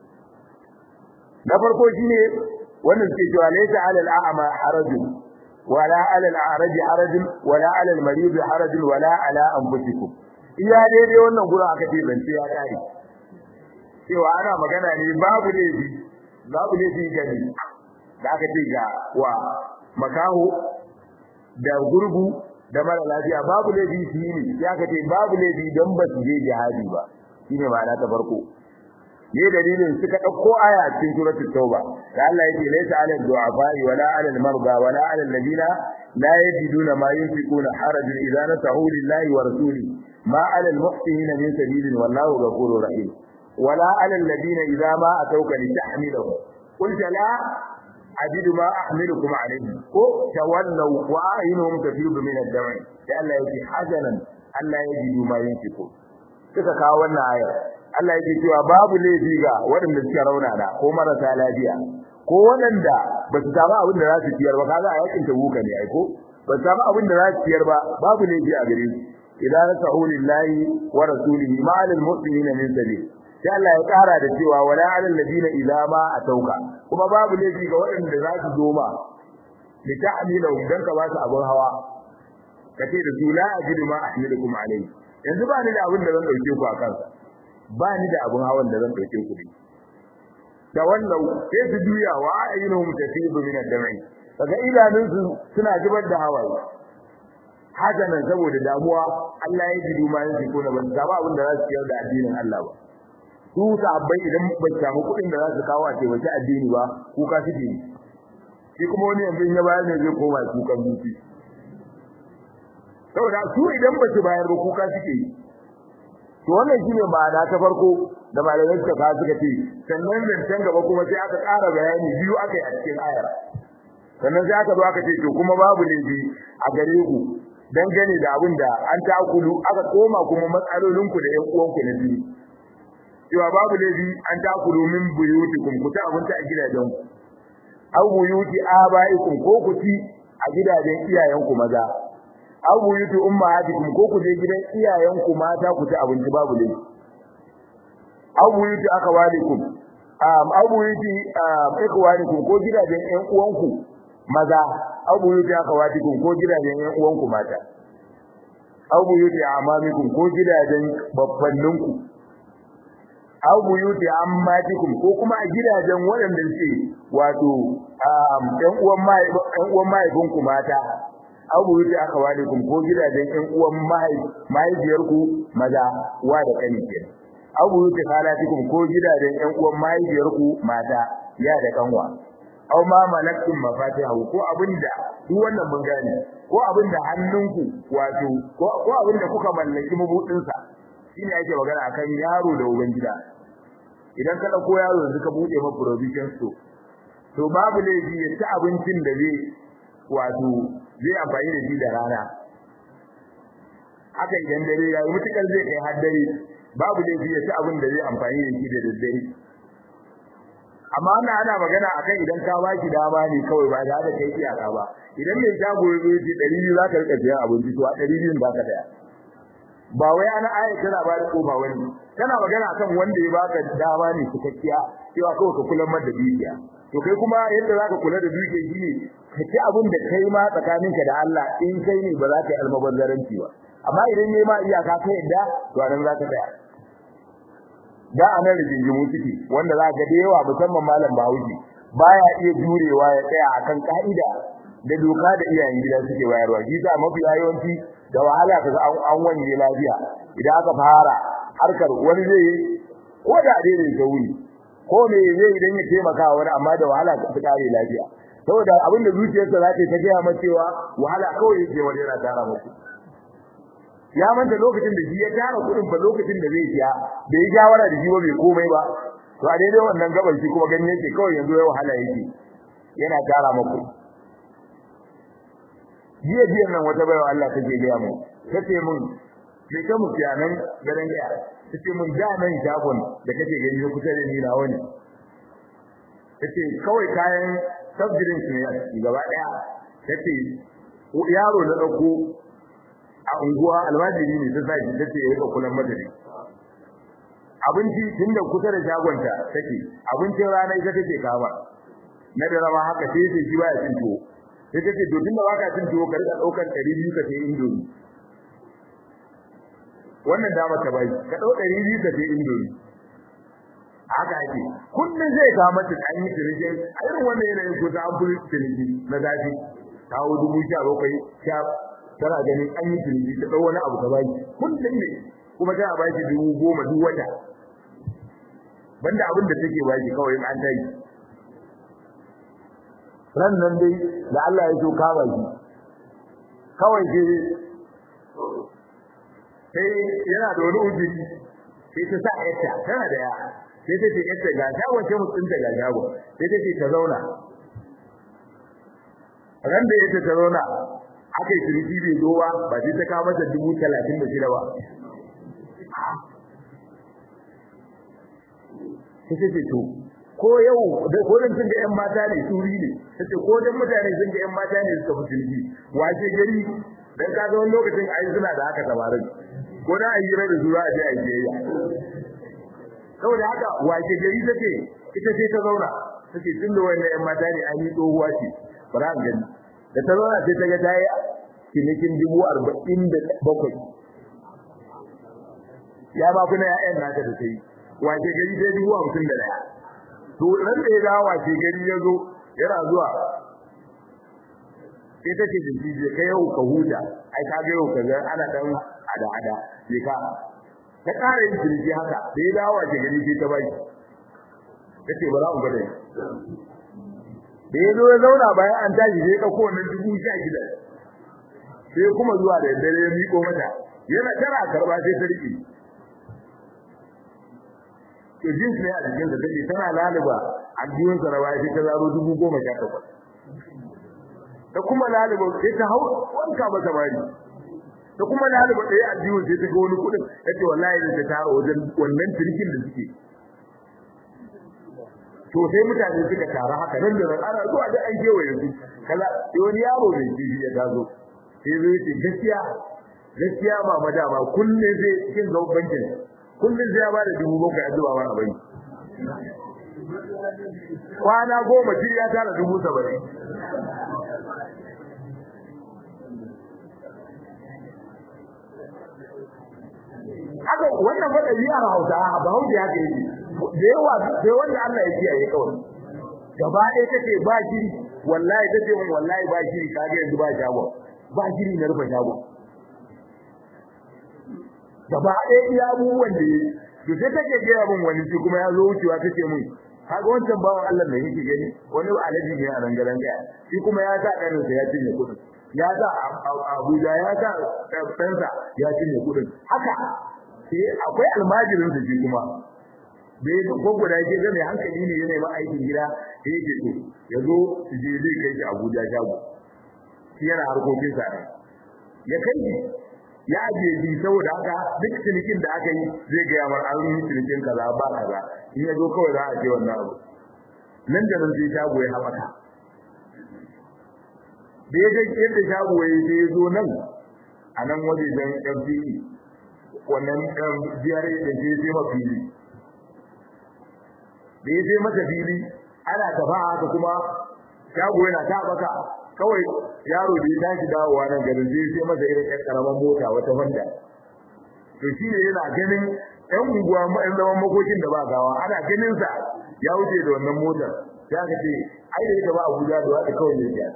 na farko shine wannan suke cewa laysa 'alal a'ma harajun wala 'alal a'raj harajun wala 'alal marid harajun wala 'ala anfusikum iya daidai wannan gurin aka ce zance ya kare cewa ana magana ne babu laifi babu laifi gani da aka ce ga wa makaho da gurgu da mara lafiya babu laifi shi ne ya aka ce babu laifi don ba su je jihadi ba shine ma'ana ta farko ne dalilin suka dauko aya cikin suratul tauba da Allah yake laysa 'alal du'afa wala 'alal marda wala 'alal ladina la yajiduna ma yunfiquna harajun idza nasahu lillahi wa rasuli ma 'alal muhsinina min sabilin wallahu ghafurur rahim wala 'alal ladina idza ma atawka litahmiluhum qul la ajidu ma ahmilukum alayhi ko tawallaw wa a'yunuhum tafidu min ad-dam'i da Allah yake hazanan Allah yajidu ma yunfiqun suka kawo wannan ayar Allah yake cewa babu laifi ga waɗanda suka raunana ko marasa lafiya ko waɗanda ba su samu abin da za su ciyar ba kaga a yakin tabuka ne ai ko ba su samu abin da za su ciyar ba babu laifi a gare su idan nasahu lillahi wa rasulihi ma alal muslimina min sabil sai Allah ya kara da cewa wala alal ladina idza ma atauka kuma babu laifi ga waɗanda za su zo ma li ta'milu dan ka ba su abin hawa kace da su la ajidu ma ahmilukum alayhi yanzu ba ni da abin da zan dauke ku a kansa ba ni da abun hawan da zan dauke ku da wannan sai su juya wa ayyuhum tafidu min ad-dam'i daga idanun su suna zubar da hawaye haka nan saboda damuwa Allah ya ji duma yin ko ban samu abin da za su ciyar da addinin Allah ba su sahabbai idan ba su samu kuɗin da za su kawo a taimaki addini ba kuka suke yi shi kuma wani yanzu ya bayar ne zai koma kukan zuci saboda su idan ba su bayar ba kuka suke yi to wannan shine ma'ana ta farko da malamai suka ka suka ce sannan zancen gaba kuma sai aka ƙara bayani biyu aka yi a cikin ayar sannan sai aka zo aka ce to kuma babu laifi a gare ku dangane da abin da an takulu aka koma kuma matsalolinku da ƴan uwanku na biyu cewa babu laifi an takulu min buyutikum ku ta abinci a gidajen ku aw buyuti abaikum ko ku ci a gidajen iyayenku maza aw buyuti ummahatikum ko ku je gidan iyayenku mata ku ci abinci babu laifi aw buyuti akhawalikum um aw buyuti ikhwanikum ko gidajen ƴan uwanku maza aw buyuti akhawatikum ko gidajen ƴan uwanku mata aw buyuti amamikum ko gidajen baffanninku aw buyuti ammatikum ko kuma a gidajen waɗanda suke wato ɗan uwan mai ɗan uwan mahaifinku mata aw buyuti akhawalikum ko gidajen ƴan uwan mahaifiyarku maza wa da kani kenan aw buyuti khalatikum ko gidajen ƴan uwan mahaifiyarku mata ya da kanwa aw ma malaktum mafatihahu ko abinda duk wannan mun gane ko abinda hannunku wato ko ko abinda kuka mallaki mabudin sa shine yake magana akan yaro da ubangida idan ka dauko yaro yanzu ka bude ma provision store to babu laifi ya ci abincin da zai wato zai amfani da shi da rana haka idan dare ya yi mutukar zai kai har dare babu laifi ya ci abin da zai amfani da shi da daddare amma wannan ana magana akan idan ka baki dama ne kawai ba da da kai iyaka ba idan mai shago ya zo ji 200 za ka rika siyan abinci to a 200 ba ka daya ba wai ana aya tana ba da ba wani kana magana akan wanda ya baka dama ne cikakkiya cewa kawai ka kula da dukiya to kai kuma yadda zaka kula da dukiya shi ne ka ci abin da kai ma tsakaninka da Allah in kai ne ba za ka yi almubazzaranci ba amma idan ne ma iyaka ka yadda to anan za ka tsaya da anan rigingimu ciki wanda za ga da yawa musamman malam Bahaushe baya iya jurewa ya tsaya akan ka'ida da doka da iyayen gida suke bayarwa shi sa mafi yawanci da wahala kaga an an wanye lafiya idan aka fara harkar wani zai ko da dai da wuri ko me zai idan ya taimaka wani amma da wahala ta kare lafiya saboda abin da zuciyarsa za ta gaya masa cewa wahala kawai yake wani yana tara musu ya manta lokacin da shi ya tara kudin ba lokacin da zai siya da ya shawara da shi ba bai komai ba to a daidai wannan gaban shi kuma gani yake kawai yanzu ya wahala yake yana tara muku jiya jiya nan wata bayan Allah take gaya mu tace mun me ka mu nan garin ya tace mun da nan shagon da kake gani kusa da ni na wani tace kawai kayan sabjirin su ne gaba daya tace yaro na dauko a unguwa almajiri ne ta sai tace ya rika kullun madari abinci tunda kusa da shagonta take abincin rana ita take kama na da rama haka sai sai shi baya cin tuwo sai take to tunda baka cin tuwo ka rika daukar 200 ka sai indomi wannan dama ta bai ka dau 200 ka sai indomi haka ake kullun zai ga mata an yi tirje a irin wannan yanayin ko ta an fi tirje na zafi kawo dubu sha bakwai sha tana ganin an yi tirje ta dau wani abu ta bai kullun ne kuma tana bai shi dubu goma duk wata banda abin da take bai kawai an tayi ran nan dai da Allah ya so kama shi kawai sai sai yana da wani ujiri sai ta sa yarta tana da ya sai ta ce yarta ga shagon sai mutum ta ga shagon sai ta ce ta zauna ran da yake ta zauna aka yi ciniki bai zo ba ba sai ta kawo mata dubu talatin da shida ba sai ta ce to ko yau ko dan sun ga yan mata ne suri ne tace ko dan mutane sun ga yan mata ne suka musulmi wace gari dan ka ga wani lokacin ai suna da haka tabarin ko da ayi rai da zuwa a je a yi saboda haka wace gari take ita sai ta zauna take tun da wannan yan mata ne an yi tsohuwa ce bara an gani da ta zauna sai ta ga ta yi cinikin dubu arba'in da bakwai ya ba kuna ya'yan nata da ta yi wace gari sai dubu hamsin da daya to ran da ya dawo wace gari ya zo yana zuwa sai take da shi je kai yau ka huta ai ka ga yau ka ga ana dan ada ada je ka ta kare yin jirgi haka da ya dawo wace gari sai ta bai kace ba za mu gade da ya zo ya zauna bayan an tashi sai ka ko wannan dubu sha shida sai kuma zuwa da dare ya miko mata yana tara karba sai ta rike to jins ne a cikin da take tana laluba a biyun sa rawa sai ta zaro dubu goma sha takwas ta kuma laluba sai ta hau wanka ba ta bari ta kuma laluba ɗaya a biyun sai ta ga wani kuɗin ta ce wallahi da ta tara wajen wannan cirkin da suke to sai mutane suka tara haka nan da nan ana zuwa da an kewaye su kala sai wani yaro mai kifi ya tazo sai zai ce gaskiya gaskiya ba madama kullum zai cikin gaban bankin kullum sai ya ba da dubu bakwai a zuwa wani bai kwana goma shi ya tara dubu saba'in haka wannan fada biyar hausa ba hausa ya kai da yawa sai wanda Allah ya kiyaye kawai gaba ɗaya take ba shiri wallahi take mun wallahi ba shiri kage yanzu ba shago ba shiri na rufe shago gaba ɗaya iya abubuwan da to sai take gaya min wani shi kuma ya zo wucewa take min kaga wancan bawan Allah da yake gani wani alaji ne a nan garan gaya shi kuma ya sa ɗanin sa ya cinye kuɗin ya sa Abuja ya sa ɗansa ya cinye kuɗin haka sai akwai almajirin sa shi kuma bai ko guda ke ga mai hankali ne yana ma aikin gida sai yake to ya zo su je zai kai shi Abuja shago shi yana harkokin sa ya kai shi ya ajiye shi saboda haka duk cinikin da aka yi zai ga yamar an yi cinikin kaza ba kaza in ya zo kawai za a ce wannan abu nan da nan sai shago ya haɓaka da ya ga yadda shago ya sai ya zo nan a nan wajejen FCE wannan biyar da ke sai ma fili da ya sai masa fili ana tafa haka kuma shago yana ta baka kawai yaro da ya tashi dawowa nan garin zai sai masa irin ƴan karaman mota wata Honda to shi ne yana ganin ƴan unguwa ƴan zaman makokin da ba gawa ana ganin sa ya wuce da wannan motar sai aka ce ai da yake ba Abuja da wata kawai ne ya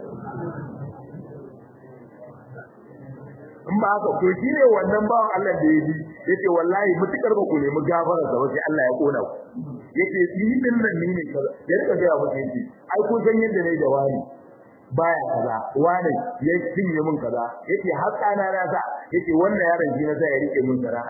in ba haka to shi ne wannan bawan Allah da ya bi yace wallahi mutukar ba ku nemi gafara sa sai Allah ya kona ku yace ni din nan ni ne kaza ya rika ga mutum yace ai kun san yadda ne da wani baya kaza wani ya cinye min kaza yace har kana na sa yace wannan yaron shi na sa ya rike min sana'a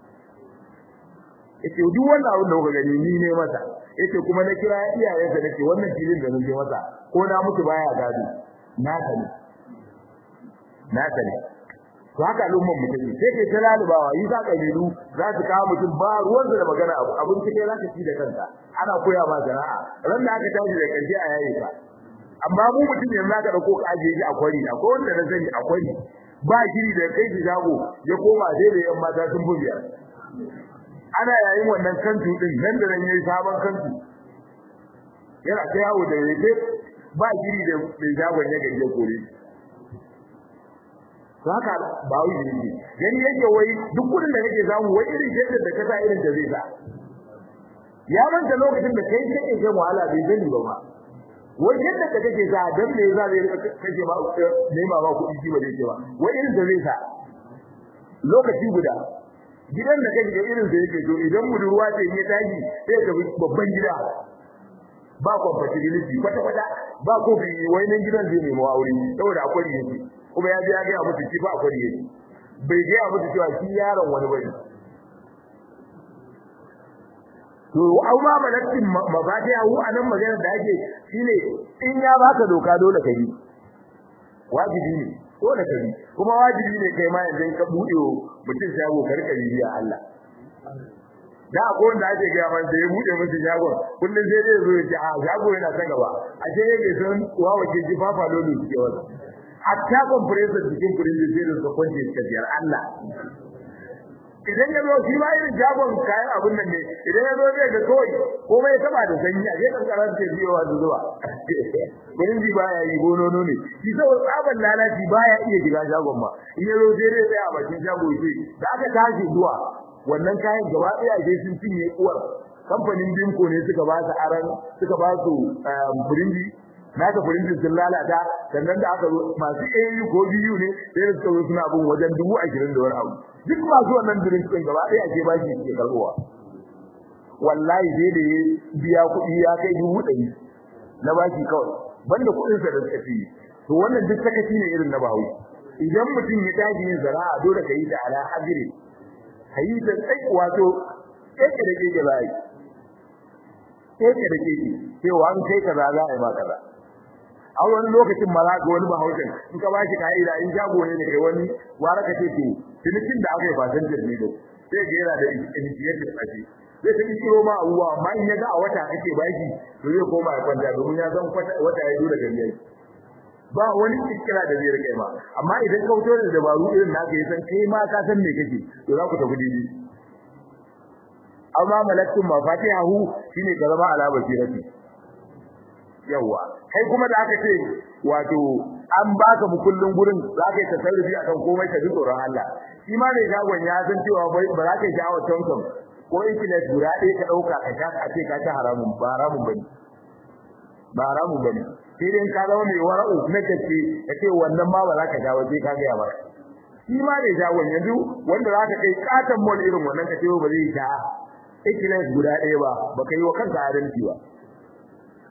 yace duk wannan abin da kuka gani ni ne masa yace kuma na kira iyayensa nace wannan filin da nake masa ko na mutu baya gado na sani na sani to haka al'umman mutum sai ke ta lalubawa yi za kabilu za su kawo mutum ba ruwan da magana abu abin cike za ka ci da kanka ana koya ma sana'a ran da aka tashi da karshe a yayi ka amma mu mutum yanzu zaka dauko ka aje shi a kwari akwai wanda na sani a kwari ba shiri da kai shi shago ya koma sai da yan mata sun fi biyar ana yayin wannan kantu din nan da nan yayi sabon kantu yana ta yawo da yake ba shiri da mai shagon ya gaje kore haka ba wai ne gani yake wai duk kudin da kake samu wai irin yadda da ka sa irin da zai sa ya manta lokacin da kai kake shan wahala bai gani ba ma wai yadda da kake sa dan me za zai kake ba nema ba kuɗi ji ba zai ce ba wai irin da zai sa lokaci guda gidan da kake irin da yake to idan budurwa ce ya tashi sai ka babban gida ba compatibility kwata kwata ba ko bi wai nan gidan zai nemo aure saboda akwai yake kuma ya je ya ga musu ci ba akwai yake bai ga musu cewa shi yaron wani bane to au ma malakin mabadiya hu anan magana da ake shine in ya baka doka dole ka yi wajibi ne dole ka yi kuma wajibi ne kai ma yanzu ka bude mutum shago ka rika bibiya Allah da akwai wanda ake ga man da ya bude musu shagon kullun sai dai zo ya ce a shago yana ta gaba a ce yake san wawa ke ji fafa lolo suke wasa hatta compressor cikin kurin da sai da su kwanje suka biyar Allah idan ya zo shi ba irin jagon kayan abun nan ne idan ya zo zai ga kawai komai ya taba da sanyi a gefen karan ta biyowa da zuwa gurin ji baya yi gonono ne shi saboda tsaban lalaci baya iya shiga jagon ma in ya zo sai dai tsaya a bakin jago ya da aka tashi zuwa wannan kayan gaba ɗaya sai sun cinye uwar kamfanin Bimco ne suka ba su aran suka ba su burinji naka furinjin sun lalata sannan da aka masu AU ko biyu ne sai da suka zo suna bin wajen dubu ashirin da wani abu duk masu wannan drink din gaba ɗaya ake ba shi ke karɓuwa wallahi sai da ya biya kuɗi ya kai dubu ɗari na baki kawai banda kuɗin sa da suka ci to wannan duk sakaci ne irin na bahawi idan mutum ya tashi yin zara'a dole ka yi ta ala hajiri ka yi ta tsai wato keke da keke za a yi keke da keke cewa an kai kaza za a yi ma kaza a wani lokacin ma za ga wani bahaushen in ka bashi ka'ida in shago ne da kai wani wara ka ce to cinikin da aka yi ba san jirgi da sai ga yana da initiative a ce zai ta kiro ma abubuwa amma in ya ga a wata kake baki to zai koma ya kwanta domin ya san wata ya dole gari yayi ba wani kira da zai rike ma amma idan ka fito da dabaru irin naka ya san kai ma ka san me kake to za ku tafi daidai amma malakun mafatihahu shine ka zama ala basirati yawa kai kuma da aka ce wato an baka mukullin gurin za ka yi tasarrufi akan komai ka ji tsoron Allah shi ma mai shagon ya san cewa ba za ka yi sha'awar tonton ko intanet guda ɗaya ka ɗauka ka sha a ce ka ci haramun ba haramun bane ba haramun bane sai dai ka zama mai wara'u na kace ka ce wannan ma ba za ka sha ba sai ka ga ya bara shi ma mai shagon yanzu wanda za ka kai katon mall irin wannan ka ce ba zai sha intanet guda ɗaya ba baka yi wa kanka adalci ba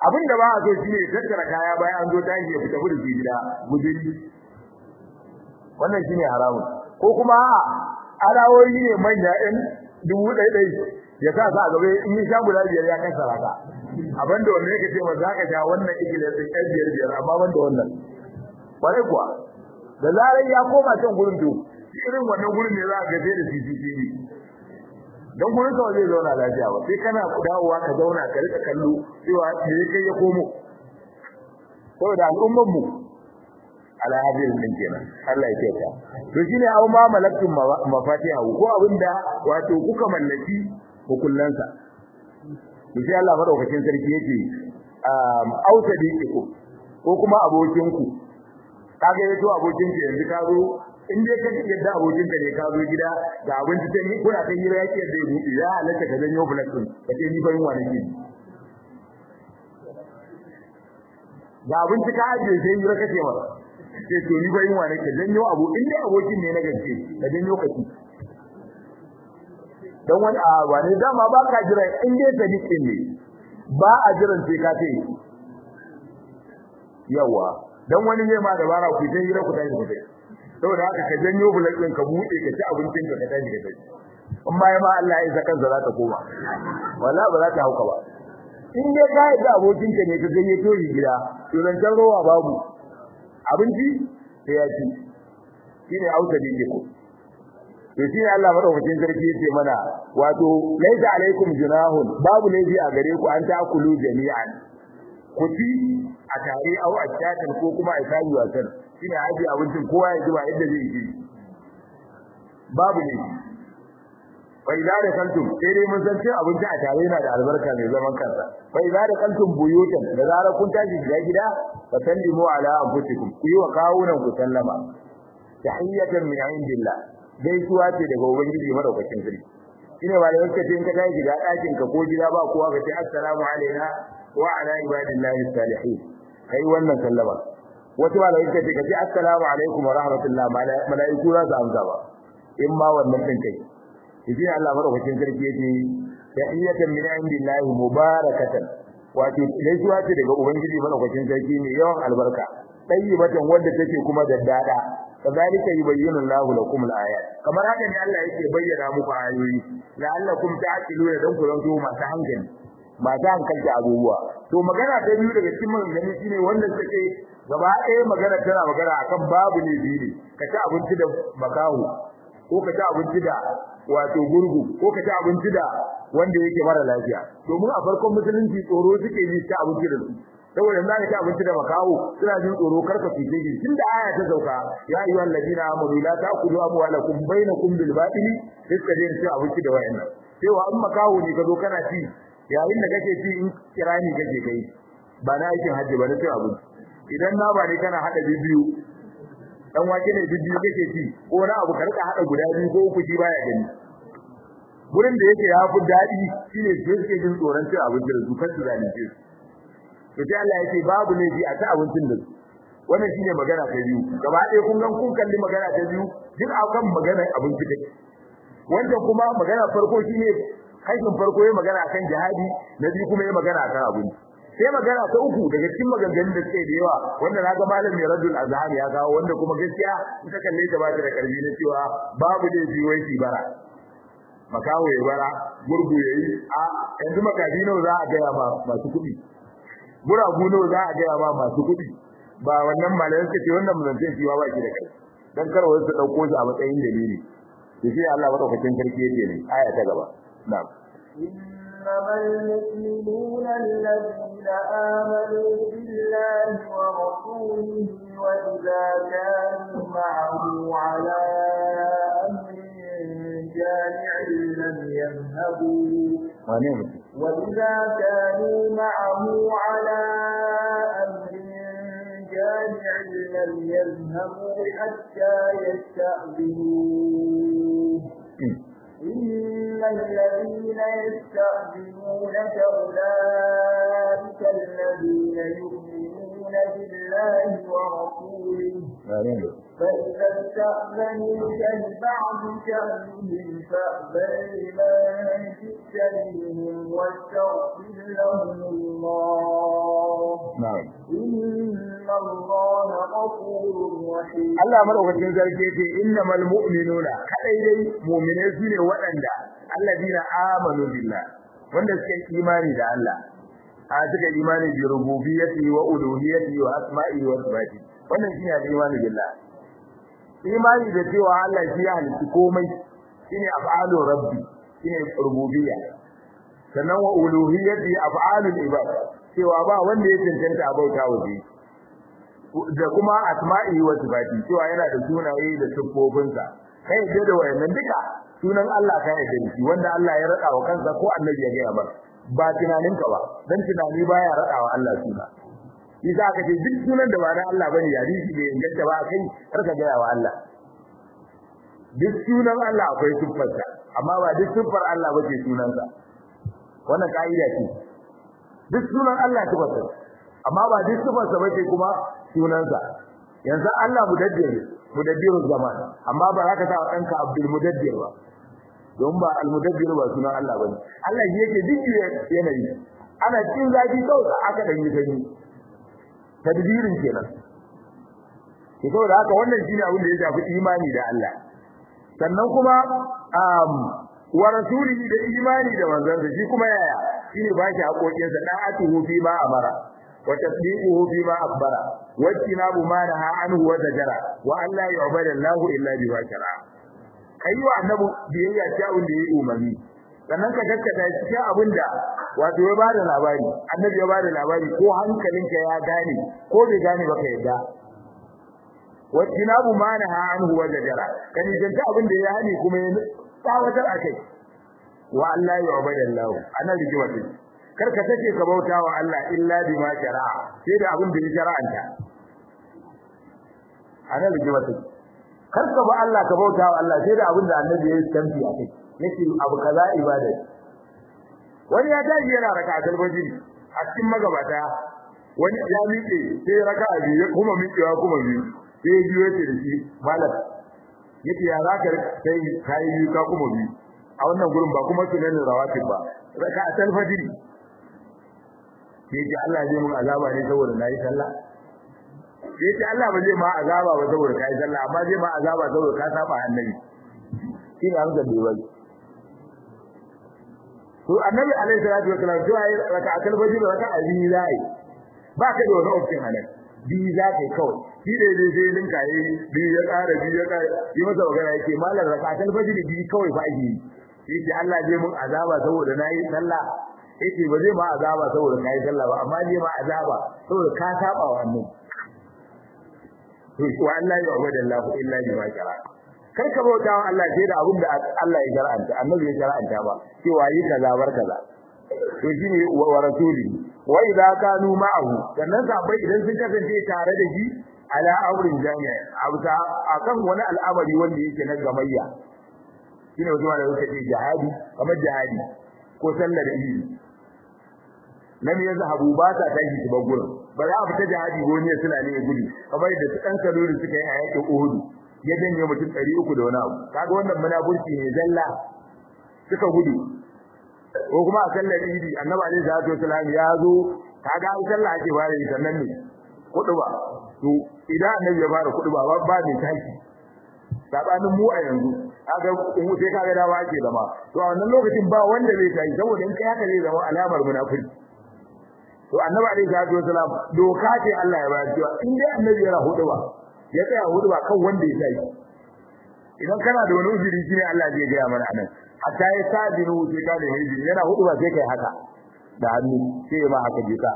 abin da ba a so shine tattara kaya bayan an zo tashi ya fita gudu gida guduri wannan shine haramun ko kuma arawoyi ne manya ɗin dubu ɗai ɗai ya sa sa gaba in yi sha guda biyar ya kai saraka abin da wannan yake ce ma za ka sha wannan igila ɗin ɗan biyar biyar amma ban da wannan kwarai kuwa da zarar ya koma can gurin to irin wannan gurin ne za a gaje da CCTV don gurin kawai zai zauna lafiya ba sai kana dawowa ka zauna ka rika kallo cewa me ya kai ya komo saboda al'ummar mu ala hadin din kenan Allah ya kyauta to shine aw ma malaktum mafatiha ko abinda wato kuka mallaki hukullansa to sai Allah madaukakin sarki yake um aw sadiqiku ko kuma abokinku kaga yato abokinka yanzu ka zo in dai ka yadda abokinka ne ka zo gida ga abinci sai ni kuna kan hira yake da yi ya halatta ka zanyo bulak din ka ce ni fa yin wani ke ga abinci ka ajiye sai hira kake masa sai to ni fa yin wani ke zanyo abu in dai abokin ne na gaske ka zanyo ka ci dan wani a wani dama ba ka jira in dai sadiqin ne ba a jiran sai ka ce yawa dan wani ne ma dabara ku sai hira ku tashi ku tashi saboda haka ka janyo bulan ɗin ka buɗe ka ci abincin ka ka tashi ka tashi in ma ma Allah ya isa kansa za ta koma wala ba za ta hauka ba in dai ka yi da abokinka ne ka ganye toyi gida to zancen rowa babu abinci sai ya ci shine auta da yake ko to shine Allah madaukakin sarki yace mana wato laisa alaikum junahun babu laifi a gare ku an ta'kulu jami'an ku ci a tare au a kyatan ko kuma a kayi wasan shine aje abincin kowa ya ji ba yadda zai yi babu ne fa idza da kantum sai dai mun san cin abinci a tare yana da albarka mai zaman kansa fa idza da kantum buyutan da zarar kun tashi gida gida fa sallimu ala anfusikum ku yi wa kawunan ku sallama tahiyatan min indillah gaisuwa ce daga ubangiji madaukakin sarki shine ba da yake ce in ka tashi gida ɗakin ka ko gida ba kowa ka ce assalamu alaina wa ala ibadillahi salihin kai wannan sallama wata ba da yake ce ka ce assalamu alaikum wa rahmatullah malaiku za su amsa ba in ma wannan din kai shi Allah madaukakin sarki yake tahiyatan min indillahi mubarakatan wato gaisuwa ce daga ubangiji madaukakin sarki ne yawan albarka tayyibatan wanda take kuma daddada kazalika yubayyinu Allahu lakum al-ayat kamar haka ne Allah yake bayyana muku ayoyi la'allakum ta'qiluna dan ku zanto masu hankali masu hankalta abubuwa to magana ta biyu daga cikin maganganu shine wanda take gaba ɗaya magana tana magana akan babu ne biyu ka ci abinci da makahu ko ka ci abinci da wato gurgu ko ka ci abinci da wanda yake mara lafiya domin a farkon musulunci tsoro suke yi ta abinci da su saboda za ka ci abinci da makaho suna jin tsoro karka fice shi tunda aya ta sauka ya ayyuhal ladina amanu la ta'kulu amwalakum bainakum bil batili sai je ci abinci da wayannan cewa in makaho ne ka zo kana ci yayin da kake ci in kirani kake kai ba na aikin hajji ba na ci abinci idan na ba ne kana hada bibiyu dan wake ne bibiyu kake ci ko na abu ka rika hada guda biyu ko uku shi baya gani gurin da yake ya fi daɗi shine sai suke jin tsoron cin abinci da su kan su zalunce su to sai Allah yake babu ne a ta abincin da su wannan shine magana ta biyu gaba ɗaya kun gan kun kalli magana ta biyu duk akan maganar abinci take wanda kuma magana farko shine haifin farko yayin magana akan jihadi na biyu kuma yayin magana akan abinci sai magana ta uku daga cikin maganganun da suke da yawa wanda naga malam mai radul azhar ya kawo wanda kuma gaskiya ita kalle ta ba ta da karbi na cewa babu da wai shi bara makawo ya bara gurgu yayi a yanzu makafi nawa za a gaya ma masu kuɗi guragu nawa za a gaya ma masu kuɗi ba wannan malayan suka ce wannan muzancin shi ba baki da kai dan kar wasu su dauko shi a matsayin dalili to shi Allah madaukakin sarki yake ne aya ta gaba na'am إنما المؤمنون الذين آمنوا بالله ورسوله وإذا كانوا معه على أمر جامع لم يذهبوا وإذا كانوا معه على أمر جامع لم يذهبوا حتى يستأذنوه إن الذين يستأذنونك أولئك الذين يؤمنون بالله ورسوله ورسوله فإذا استأذنوك لبعض شأنهم فأذن لمن جئت منهم واستغفر لهم الله na'am إن الله غفور رحيم Allah madaukakin sarki yace innamal mu'minuna kadai dai mu'mine su ne waɗanda alladina amanu billah wanda suka yi imani da Allah a suka yi imani bi rububiyyati wa uluhiyyati wa asma'i wa sifati wannan shine imani billah imani da cewa Allah shi ya halitta komai shine af'alu rabbi shine rububiyya sannan wa uluhiyyati af'alul ibad cewa ba wanda ya cancanta a bauta wa shi da kuma asma'i wa sifati cewa yana da sunaye da siffofinsa kai yadda da wayannan duka sunan Allah ka yadda da shi wanda Allah ya rada wa kansa ko annabi ya gaya ba ba tunaninka ba dan tunani baya rada wa Allah suna yasa aka ce duk sunan da ba na Allah bane ya hadisi bai inganta ba kai karka gaya wa Allah duk sunan Allah akwai siffarsa amma ba duk siffar Allah bace sunansa wannan kaida ce duk sunan Allah siffarsa amma ba duk sifarsa bace kuma sunansa yanzu Allah mudabbir mudabbir zaman amma ba za ka sa danka Abdul Mudabbir ba don ba al mudabbir ba sunan Allah bane Allah shi yake duk yanayi ana cikin zafi kawai aka dan yi sanyi tadbirin kenan to saboda haka wannan shine abin da ya shafi imani da Allah sannan kuma um wa rasulihi da imani da manzansa shi kuma yaya shine ba shi haƙoƙinsa da'atuhu fi ma amara وتصديقه فيما أخبر واجتناب ما نهى عنه وزجر وأن لا يعبد الله إلا بما شرع أيوة النبي بيئة شاء لي أممي sannan ka gaskata cikin abin da wato ya bada labari annabi ya bada labari ko hankalinka ya gane ko bai gane ba ka yadda wajinabu ma naha anhu wa zajara kan yanta abin da ya hani kuma ya tsawatar akai wa Allah ya ubada Allah anan rigima ce kar ka take ka bauta wa Allah illa bima shara'a sai da abin da ya shara'anta ana da jiwata kar ka ba Allah ka bauta wa Allah sai da abin da annabi ya tambi a kai yake abu kaza ibada wani ya tashi yana raka talbajin a cikin magabata wani ya miƙe sai raka biyu kuma miƙewa kuma biyu sai biyu yace da shi malam yake ya zaka kai kai biyu ka kuma biyu a wannan gurin ba kuma sunan rawatib ba raka talfajiri yake Allah zai mun azaba ne saboda nayi sallah yake Allah ba zai ma azaba ba saboda kai sallah amma zai ma azaba saboda ka saba annabi shi ne amsa da wai to annabi alaihi salatu wasallam to ayi raka'atul fajr raka'a biyu zai ba ka da wani option anan biyu za kai kawai shi da zai sai linka yi biyu ya ƙara biyu ya ƙara yi masa magana yake malam raka'atul fajr biyu kawai fa ake yi yake Allah zai mun azaba saboda nayi sallah yake ba zai ma azaba saboda kai sallah ba amma zai ma azaba saboda ka saba wa annabi to wa Allah ya ubada Allah illa bi ma shara kar ka bauta wa Allah sai da abin da Allah ya shar'anta annabi ya shar'anta ba cewa yi kaza bar kaza to shine wa rasuli wa idza kanu ma'ahu sannan sabai idan sun kasance tare da shi ala amrin jami'a abuta akan wani al'amari wanda yake na gamayya shine wato da suka ce jihadi kamar jihadi ko sallar idi lam yazhabu ba ta tashi su bar gurin ba za a fita jihadi goni suna ne gudu kamar da su dan kalori suka yi a yakin Uhud ya janye mutum 300 da wani abu kaga wannan munafurci ne zalla suka gudu ko kuma a sallar idi annabi alaihi salatu wasallam ya zo kaga an sallah ake fara yi sannan ne kudu ba to idan annabi ya fara kudu ba ba ne tashi sabanin mu a yanzu kaga in sai kaga dawa ake zama to a wannan lokacin ba wanda zai tashi saboda in kai haka zai zama alamar munafiki to annabi alaihi salatu wasalam doka ce Allah ya bayar cewa in dai annabi yana hudu ba ya tsaya hudu ba kan wanda ya tashi idan kana da wani uzuri shine Allah zai ga mana anan hatta ya sadinu sai ka da hiji yana hudu ba sai kai haka da hannu sai ma haka jika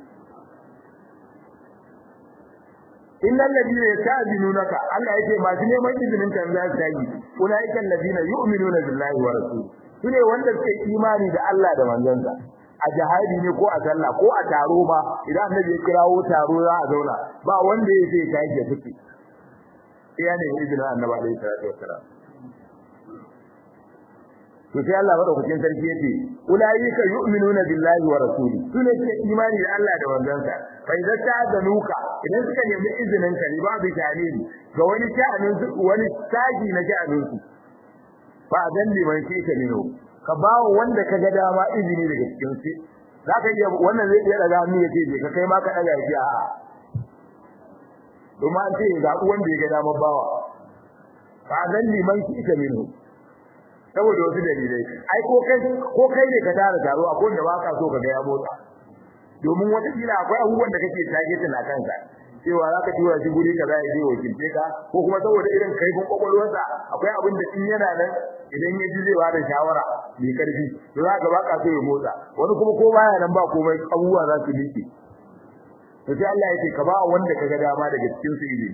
innal ladina yasta'dinunaka Allah yake masu neman izinin kan za su yi ulaika alladina yu'minuna billahi wa rasulihi sune wanda suke imani da Allah da manzansa a jihadi ne ko a sallah ko a taro ba idan annabi ya kirawo taro za a zauna ba wanda ya sai kai ya fice iya ne izinin annabi alaihi salatu wassalam to sai Allah madaukakin sarki yace ulaika yu'minuna billahi wa rasuli sune ke imani da Allah da manzansa fa idza ta'zanuka idan suka nemi izinin ka ba bi talili ga wani sha'anin su wani taji na sha'anin su fa dan liman shi ka nino ka bawo wanda ka ga dama izini daga cikin su zaka iya wannan zai iya daga hannu yace je ka kai ma ka daga shi a'a domin an ce ga wanda ya ga dama bawa fa dan liman shi ka nino saboda wasu dalilai ai ko kai ko kai ne ka tara taro akwai wanda baka so ka ga ya motsa domin wata kila akwai abubuwan da kake tage tana kanka cewa za ka tura shi guri kaza ya je wakilce ka ko kuma saboda irin kaifin kwakwalwarsa akwai abin da in yana nan idan ya ji zai ba da shawara mai karfi to za ka baka so ya motsa wani kuma ko baya nan ba komai abubuwa za su miƙe to sai Allah ya ce ka ba wanda ka ga dama daga cikin su ilimi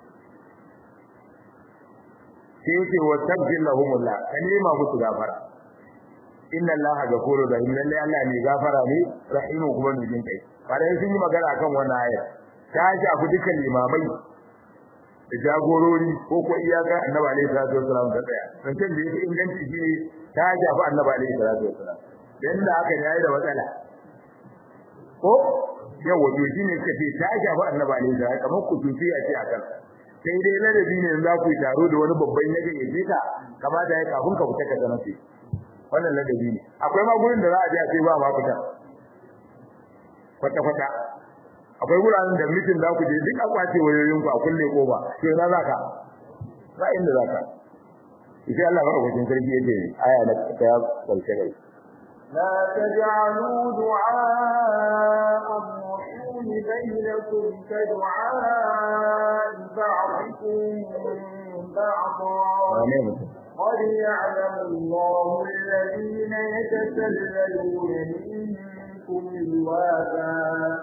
sai yake wa tabjil lahumullah ka nema musu gafara inna allaha ghafurur rahim lalle Allah ne gafara ne rahimu kuma mai jin kai bare sun yi magana akan wannan aya ta shafi dukkan limamai da jagorori ko ko iyaka annabi alaihi salatu wasallam ta tsaya dan kan da yake inganci shi ta shafi annabi alaihi salatu wasallam dan da aka yayi da matsala ko yawa to shine kace ta shafi annabi alaihi salatu kamar ku tufi a ce akan sai dai ladabi ne za ku yi taro da wani babban yaje ya fita kamata ya kafin ka fita ka zama sai wannan ladabi ne akwai ma gurin da za a je a ce ba ma fita kwata kwata akwai guraren da mutum za ku je duk a kwace wayoyin ku a kulle koba to ina za ka ba inda za ka sai Allah ba wajen sarki yake aya na ta ya karshe kai لا تجعلوا دعاء الرسول بينكم كدعاء بعضكم بعضا قد يعلم الله الذين يتسللون منكم لواذا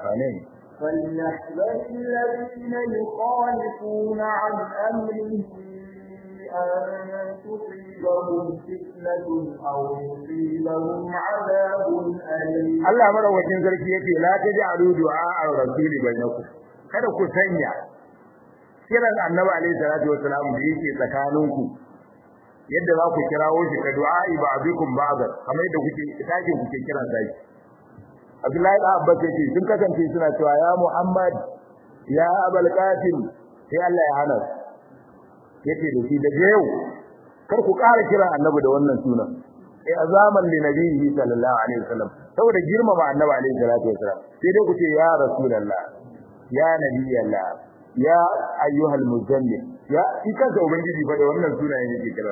فليحذر الذين يخالفون عن أمره أن تصيبهم فتنة أو يصيبهم عذاب أليم Allah madaukakin sarki yake la taj'alu du'a ar-rasul bainakum kada ku sanya kiran annabi alaihi salatu wasalam da yake tsakaninku yadda za ku kirawo shi ka du'a ba'dukum ba'd kamar yadda kuke take kuke kiran sai Abdullahi da Abbas yake sun kasance suna cewa ya Muhammad ya Abul Qasim sai Allah ya hana yake da shi daga yau kar ku ƙara kiran annabi da wannan sunan eh azaman li nabiyyi sallallahu alaihi wasallam saboda girmama annabi alaihi salatu wasallam sai dai ku ce ya rasulullah ya nabiyallah ya ayyuhal muzammil ya shi kansa ubangiji fa da wannan sunayen yake kira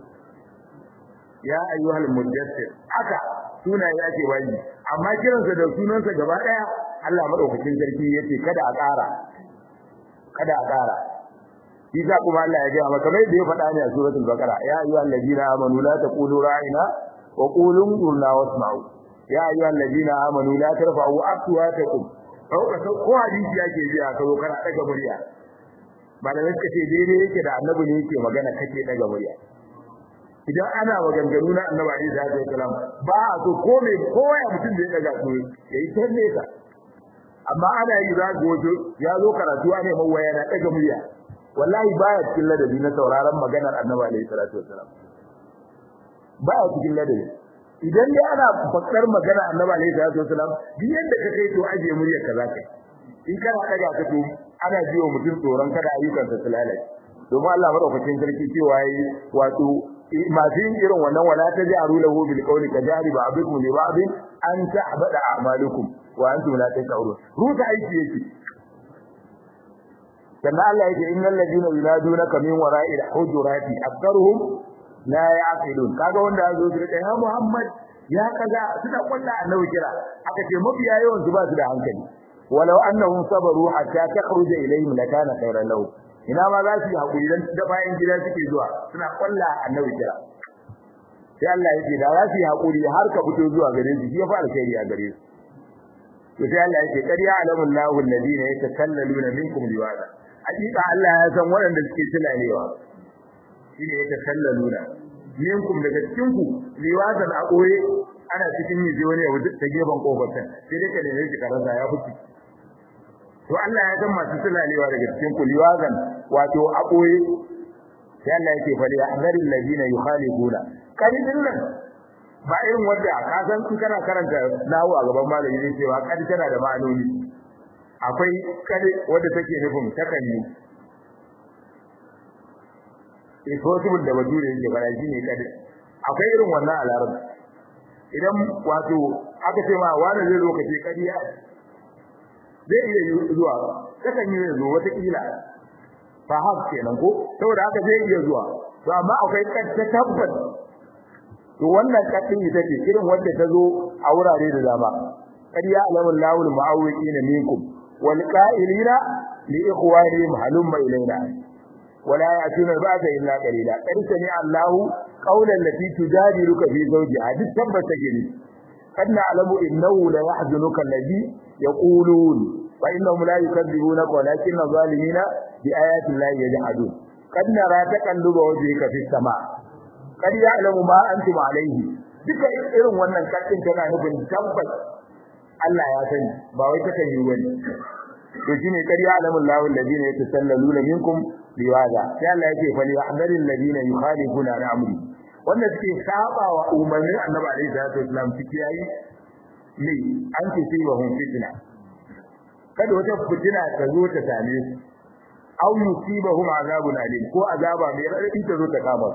ya ayyuhal mudaththir aka sunaye ake bayi amma kiransa da sunansa gaba daya Allah madaukakin sarki yace kada a ƙara kada a ƙara shi za kuma Allah ya gaya maka mai da ya faɗa ne a suratul baqara ya ayyuhal ladina amanu la taqulu ra'ina wa qulu qulna wasma'u ya ayyuhal ladina amanu la tarfa'u aswatakum sauka sau ko hadisi yake ji a kawo kana daga murya ba da suka ce daidai yake da annabi ne yake magana kake daga murya idan ana maganganu na annabi Ali da ya kalam ba a so ko me kowa ya mutum da ya daga so yayi tanne ka amma ana yi za ga wato ya zo karatu ne mawaya na daga murya wallahi baya cikin ladabi na sauraron maganar annabi alaihi salatu wasalam baya cikin ladabi idan dai ana fakar magana annabi alaihi salatu wasalam duk yadda ka kai to aje muryar ka zaka in kana daga ka to ana jiwa mutum tsoron kada ayyukan sa su lalace domin Allah madaukakin sarki cewa yi wato masu yin irin wannan wala ta ja'alu lahu bil qawli ka jari ba'dukum li ba'd an ta'bada a'malukum wa antum la tash'urun ruta aiki yake sannan Allah yake innal ladina yunadunaka min wara'il hujurati aktharuhum la ya'qilun kaga wanda yazo su da ya Muhammad ya kaga suka kulla annabi kira aka ce mafiya yawan su ba su da hankali walau annahum sabaru hatta takhruja ilayhim lakana khayran lahum ina ma za su yi hakuri dan da bayan gida suke zuwa suna kulla annabi kira sai Allah yake da za su yi hakuri har ka fito zuwa gare su shi ya fara kai a gare su to sai Allah yake qad ya'lamu Allahu alladhina yatakallaluna minkum liwada hakika Allah ya san waɗanda suke tunalewa shine ya takallaluna minkum daga cikin ku liwadan a koye ana cikin yi wani ya wuce ta gefen kofar ta sai dai ka neme shi karasa ya fice to Allah ya san masu tunalewa daga cikin ku liwadan wato a koye sai Allah yake fa ya azari alladhina yukhalifuna kadi din nan ba irin wanda ka san in kana karanta nahu a gaban malami zai cewa kadi tana da ma'anoni akwai kadi wanda take nufin takan yi is possible da bature yake fara shine kadi akwai irin wannan a larabci idan wato aka ce ma wani zai zo kace kadiya zai iya zuwa takan yi zo wata kila fa hak kenan ko saboda haka zai iya zuwa to amma akwai ta tabbas to wannan kadin ita ce irin wanda ta zo a wurare da dama kadiya alamul lawul mu'awwiqina minkum wal qa'ilina li ikhwanihim halumma ilayna ولا يأتون بعد إلا قليلا قد سمع الله قولا التي تجادلك في زوجها دي ثبت جني قد نعلم إنه لا يحزنك الذي يقولون فإنهم لا يكذبونك ولكن الظالمين بآيات الله يجحدون قد نرى تقلب وجهك في السماء قد يعلم ما أنتم عليه duka irin wannan kaddin tana nufin tabbas Allah ya sani ba wai take yi wani to shine kar ya alamu Allahu alladhina yatasallaluna minkum liwaza sai Allah yake fa liyahdharil ladina yukhalifuna an amri wanda suke saba wa umarnin Annabi alaihi salatu wasallam suke yayi ne an ce sai wa hum fitna kada wata fitina ta zo ta same su aw yusibahum azabun alim ko azaba mai radadi ta zo ta kama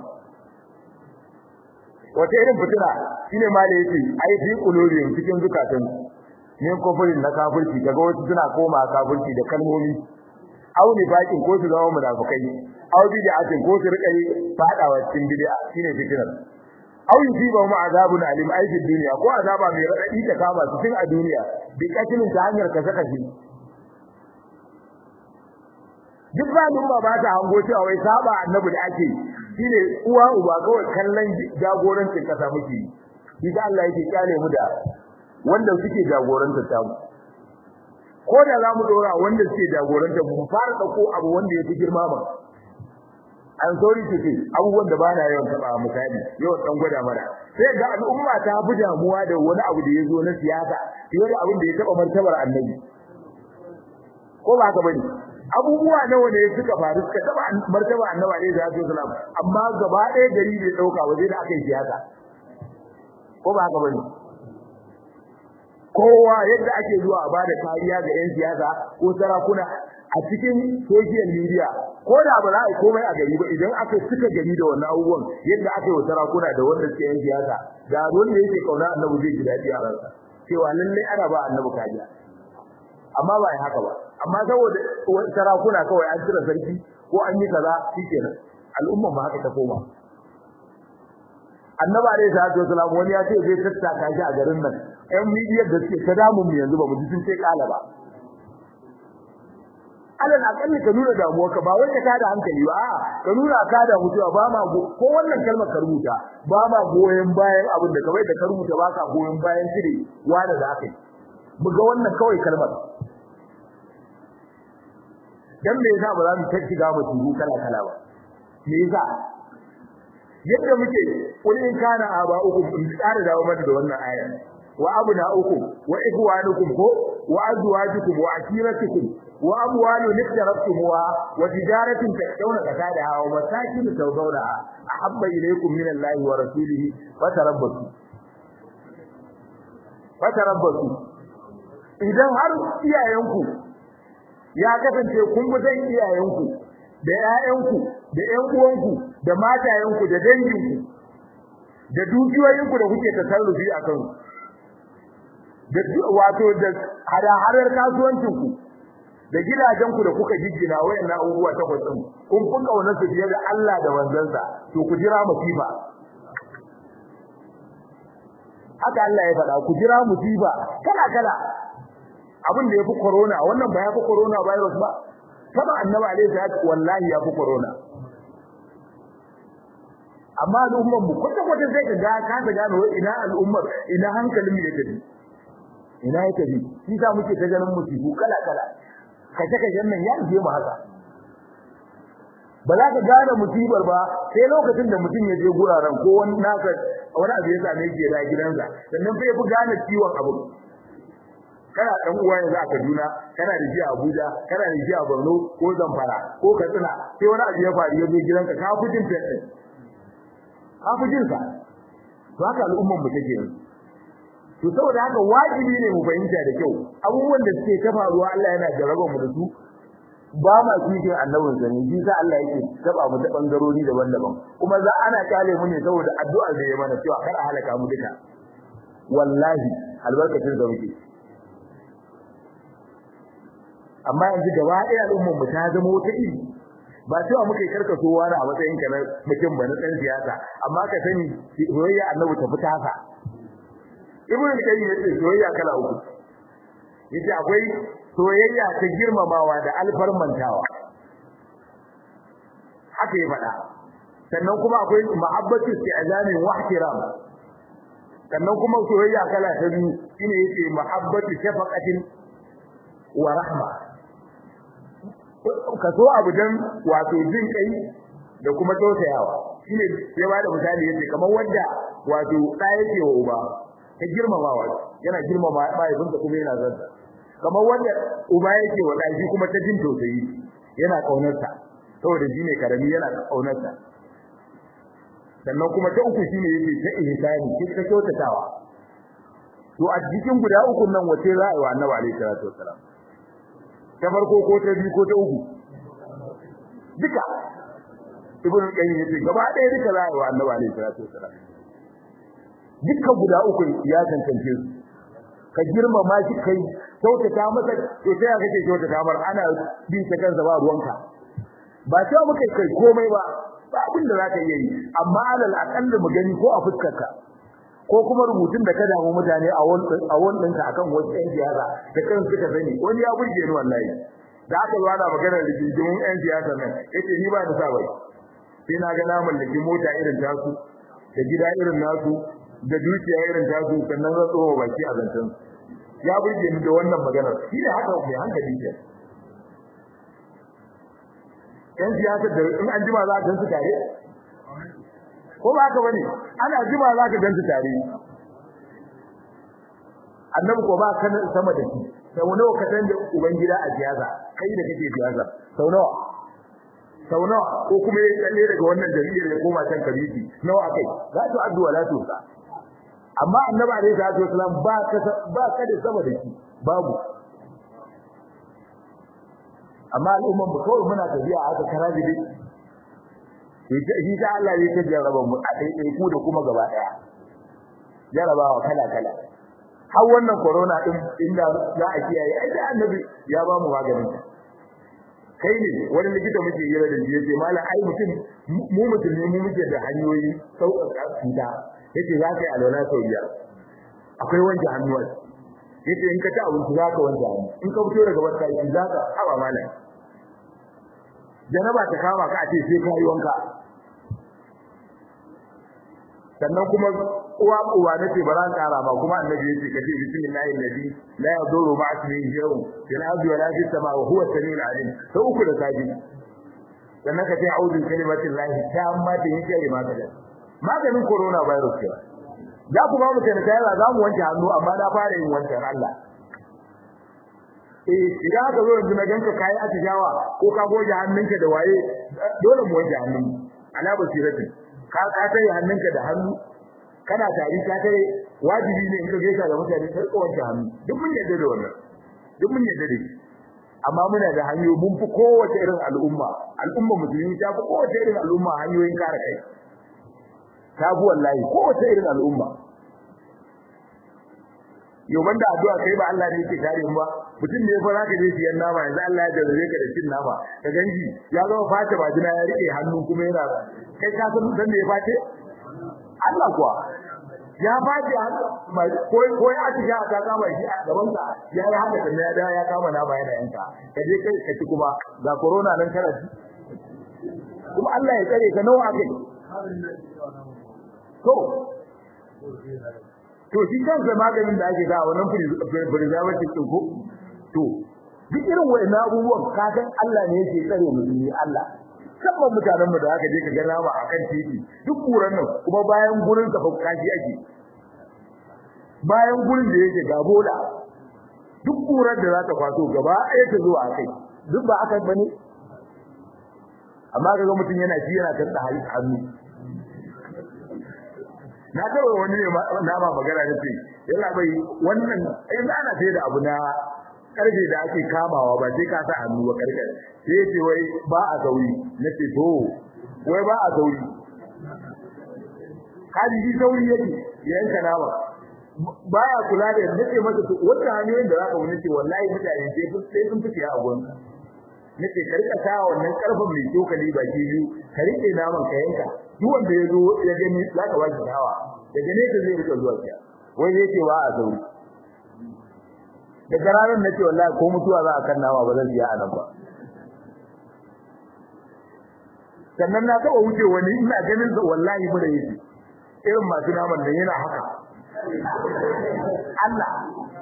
wata irin fitina shine ma da yake ai fi qulubihim cikin zukatan ne kofurin na kafirci kaga wasu suna koma kafirci da kalmomi aw ni bakin ko su zama munafikai aw bid'atin ko su rika yi fadawa cikin bid'a shine fitinar aw yusiba mu azabun alim ai fi dunya ko azaba mai radadi ta kama su tun a duniya bi katilin ta hanyar ka saka shi duk ba ba ba ta hango cewa wai saba annabi da ake shine uwa uba kawai kallon jagorancin kasa muke shi da Allah yake kyale mu da wanda suke jagorantar ta mu ko da za mu dora wanda suke jagorantar mu fara dauko abu wanda yake girma ma an sorry to say abubuwan da bana yawan taba misali yau dan gwada mana sai ga al'umma ta fi damuwa da wani abu da yazo na siyasa fiye da abin da ya taba martabar annabi ko ba haka bane abubuwa nawa ne suka faru suka taba martaba annabi alaihi salatu wasalam amma gaba ɗaya gari bai dauka waje da aka yi siyasa ko ba haka bane kowa yadda ake zuwa a bada kariya ga yan siyasa ko sarakuna a cikin social media ko da ba za a yi komai a gari ba idan aka suka gari da wannan abubuwan yadda aka yi wa sarakuna da wanda suke yan siyasa da wanda yake kauna annabi zai ji daɗi a ransa cewa lallai ana ba annabi kariya amma ba haka ba amma saboda sarakuna kawai an cire sarki ko an yi kaza shikenan al'umma ba haka ta koma annaba alaihi salatu wasalam wani ya ce zai tattaka shi a garin nan ƴan midiyar da suke ta damun mu yanzu ba mu ji sun ce kala ba alal akalli ka nuna damuwa ka ba wai ka tada hankali ba ka nuna ka da mutuwa ba ma ko wannan kalmar ka rubuta ba ma goyen bayan abin da kawai da ka rubuta ba ka goyen bayan shiri wanda da aka yi mu ga wannan kawai kalmar dan me yasa ba za mu tafi ga mutum kala kala ba me yasa yadda muke kul in kana aba uku in tsara dawo mata da wannan aya wa abuna uku wa ikhwanukum ko wa azwajukum wa ashiratukum wa amwalun iqtarabtumuha wa tijaratin takshawna kasadaha wa masakin tawdawnaha ahabba ilaykum min Allahi wa rasulihi wa tarabbasu wa tarabbasu idan har iyayenku ya kasance kun bi dan iyayenku da ƴaƴanku da ƴan uwanku da matayenku da danginku da dukiyoyinku da kuke tasarrufi a kansu da wato da hada-hadar kasuwancinku da gidajenku da kuka giggina wayannan abubuwa takwas din kun kun kaunar su fiye da Allah da manzansa to ku jira musiba haka Allah ya faɗa ku jira musiba kala kala abin da yafi corona wannan ba yafi corona virus ba kaba annabi alaihi salatu wallahi yafi corona amma al'ummar mu kwata kwata sai ka ga ka ta gano ina al'ummar ina hankalin mu ya tafi ina ya tafi shi sa muke ta ganin musibu kala kala kace kace nan ya je mu haka ba za ka gane musibar ba sai lokacin da mutum ya je guraren ko wani naka wani abu ya same shi da gidansa sannan fa ya fi gane ciwon abu kana dan uwa yanzu a Kaduna kana da shi a Abuja kana da shi a Borno ko Zamfara ko Katsina sai wani abu ya faru ya zo gidanka ka fi jin fadin ka fi jin sa to haka al'umman mu take yanzu to saboda haka wajibi ne mu fahimta da kyau abubuwan da suke ta faruwa Allah yana jarraba mu da su ba ma cikin annabin sa ne shi sa Allah yake taba mu da bangarori daban-daban kuma za ana kale mu ne saboda addu'a da ya mana cewa kar a halaka mu duka wallahi albarkacin da muke amma yanzu gaba ɗaya al'ummar mu ta zama wata iri ba cewa muka yi karkaso wani a matsayin ka na mutum ba na ɗan siyasa amma ka sani soyayya annabi ta fita haka ibnu al-qayyim yace soyayya kala uku yace akwai soyayya ta girmamawa da alfarmantawa haka ya faɗa sannan kuma akwai mahabbatu isti'zamin wa ihtiram sannan kuma soyayya kala ta biyu shine yace mahabbatu shafaqatin wa rahma ka so abu dan wato jin kai da kuma tausayawa shine sai ba da misali yace kamar wanda wato da yake wa uba ta girmamawa yana girmama mahaifinsa kuma yana zanta kamar wanda uba yake wa ɗaji kuma ta jin tausayi yana ƙaunarsa saboda shi ne karami yana ƙaunarsa sannan kuma ta uku shine yake ta ihsani ki ta kyautatawa to a cikin guda uku nan wace za a yi wa annabi alaihi salatu wassalam ta farko ko ta biyu ko ta uku duka ibnu qayyim yace gaba ɗaya duka za a yi wa annabi alaihi salatu wassalam dukkan guda uku ya tantance su ka girmama shi kai kyautata masa to sai kake kyautata mar ana bi ta kansa ba ruwanka ba cewa muka kai komai ba ba abin da zaka yi amma alal aqall mu gani ko a fuskarka ko kuma rubutun da ka damu mutane a wannan a wannan ka akan wasu ɗan siyasa da kan suka sani wani ya burge ni wallahi da aka zo ana magana da jinjimin ɗan siyasa nan yace ni ba da sa bai sai na ga na mallaki mota irin tasu da gida irin nasu da dukiya irin tasu sannan zan tsoho baki a zancen ya burge ni da wannan maganar shi ne haka mai hankali ke yan siyasa da in an jima za ka gansu tare ko ba haka bane ana jima za ka gansu tare annabi ko ba kan sama da shi sau nawa ka tanda uban gida a siyasa kai da kake siyasa sau nawa sau nawa ko kuma ya tsalle daga wannan jami'ar ya koma can kabiti nawa akai za ta addu'a la to sa amma annabi alaihi salatu wasalam ba ka ba ka da sama da shi babu amma al'umman mu kawai muna tafiya a haka karaji dai shi ta Allah ne ta jarraba mu a dai ku da kuma gaba daya jarabawa kala kala har wannan corona din inda za a kiyaye ai da annabi ya ba mu maganin kai ne wani likita muke yi da shi yace mallam ai mutum mu musulmi mu muke da hanyoyi sauƙaƙa cuta yace za ka yi alwala sau biyar akwai wanke hannuwa yace in ka ci abinci za ka wanke hannu in ka fito daga wata yi za ka haɓa malam janaba ta kama ka a ce sai ka yi wanka sannan kuma uwa uwa nace ba ran kara ba kuma annabi yace ka ce bismillahi alladhi la yadurru ma'a ismihi shay'un fil ardi wa la fis samai wa huwa as-sami'ul 'alim sai uku da safi sannan ka ce a'udhu bi kalimatillahi tamma da yake maka da maganin corona virus ke za ku ba mu tana kai za mu wanke hannu amma na fara yin wancan Allah eh idan ka zo yanzu na ganka kai atijawa ko ka goge hannunka da waye dole mu wanke hannun ala basiratin ka ka tare hannunka da hannu kana tari ka tare wajibi ne in ka gaisa da mutane sai ka wanke hannu duk mun yadda da wannan duk mun yadda da shi amma muna da hanyoyi mun fi kowace irin al'umma al'umma musulmi ta fi kowace irin al'umma hanyoyin kare kai ta fi wallahi kowace irin al'umma yau banda addu'a kai ba Allah ne yake kare mu ba mutum ne fa zaka je siyan nama yanzu Allah ya jarrabe ka da cin nama ka ganji ya zama fata ba jina ya rike hannu kuma yana kai ka san dan me ya face Allah kuwa ya face ko ko ya ci ga ka kama shi a gaban ka ya yi haka da ya ya kama nama yana yanka ka je kai ka ci kuma ga corona nan kana ci kuma Allah ya tsare ka nawa akai to to shi kansa maganin da ake ga wannan preservative din ko to duk irin wayannan abubuwan ka san Allah ne yake tsare musulmi Allah sabon mutanen mu da aka je ka ga nama akan titi duk kuran nan kuma bayan gurin ka kaji ake bayan gurin da yake ga bola duk kuran da za ta kwaso gaba ɗaya ta zuwa kai duk ba aka bane amma kaga mutum yana ci yana tanda hannu na taɓa wani ne nama magana da ce yana bai wannan in ana sai da abu na karfe da ake kamawa ba sai ka sa hannu ba karfe sai ya ce wai ba a sauri na ce to wai ba a sauri kaji shi sauri yake yanka nama baya kula da yadda ce masa to wata hanyoyin da zaka wani ce wallahi mutane sai sun sai sun fice a gon nace ka rika sa wannan karfin mai tokali baki biyu ka rike naman ka yanka duk wanda ya zo ya gani zaka ba shi hawa daga ne zai rika zuwa kiya wai yake ba a sauri daga ranar nace wallahi ko mutuwa za a kan nama ba zan biya a nan ba sannan na taɓa wuce wani ina ganin sa wallahi mura yake irin masu naman nan yana haka Allah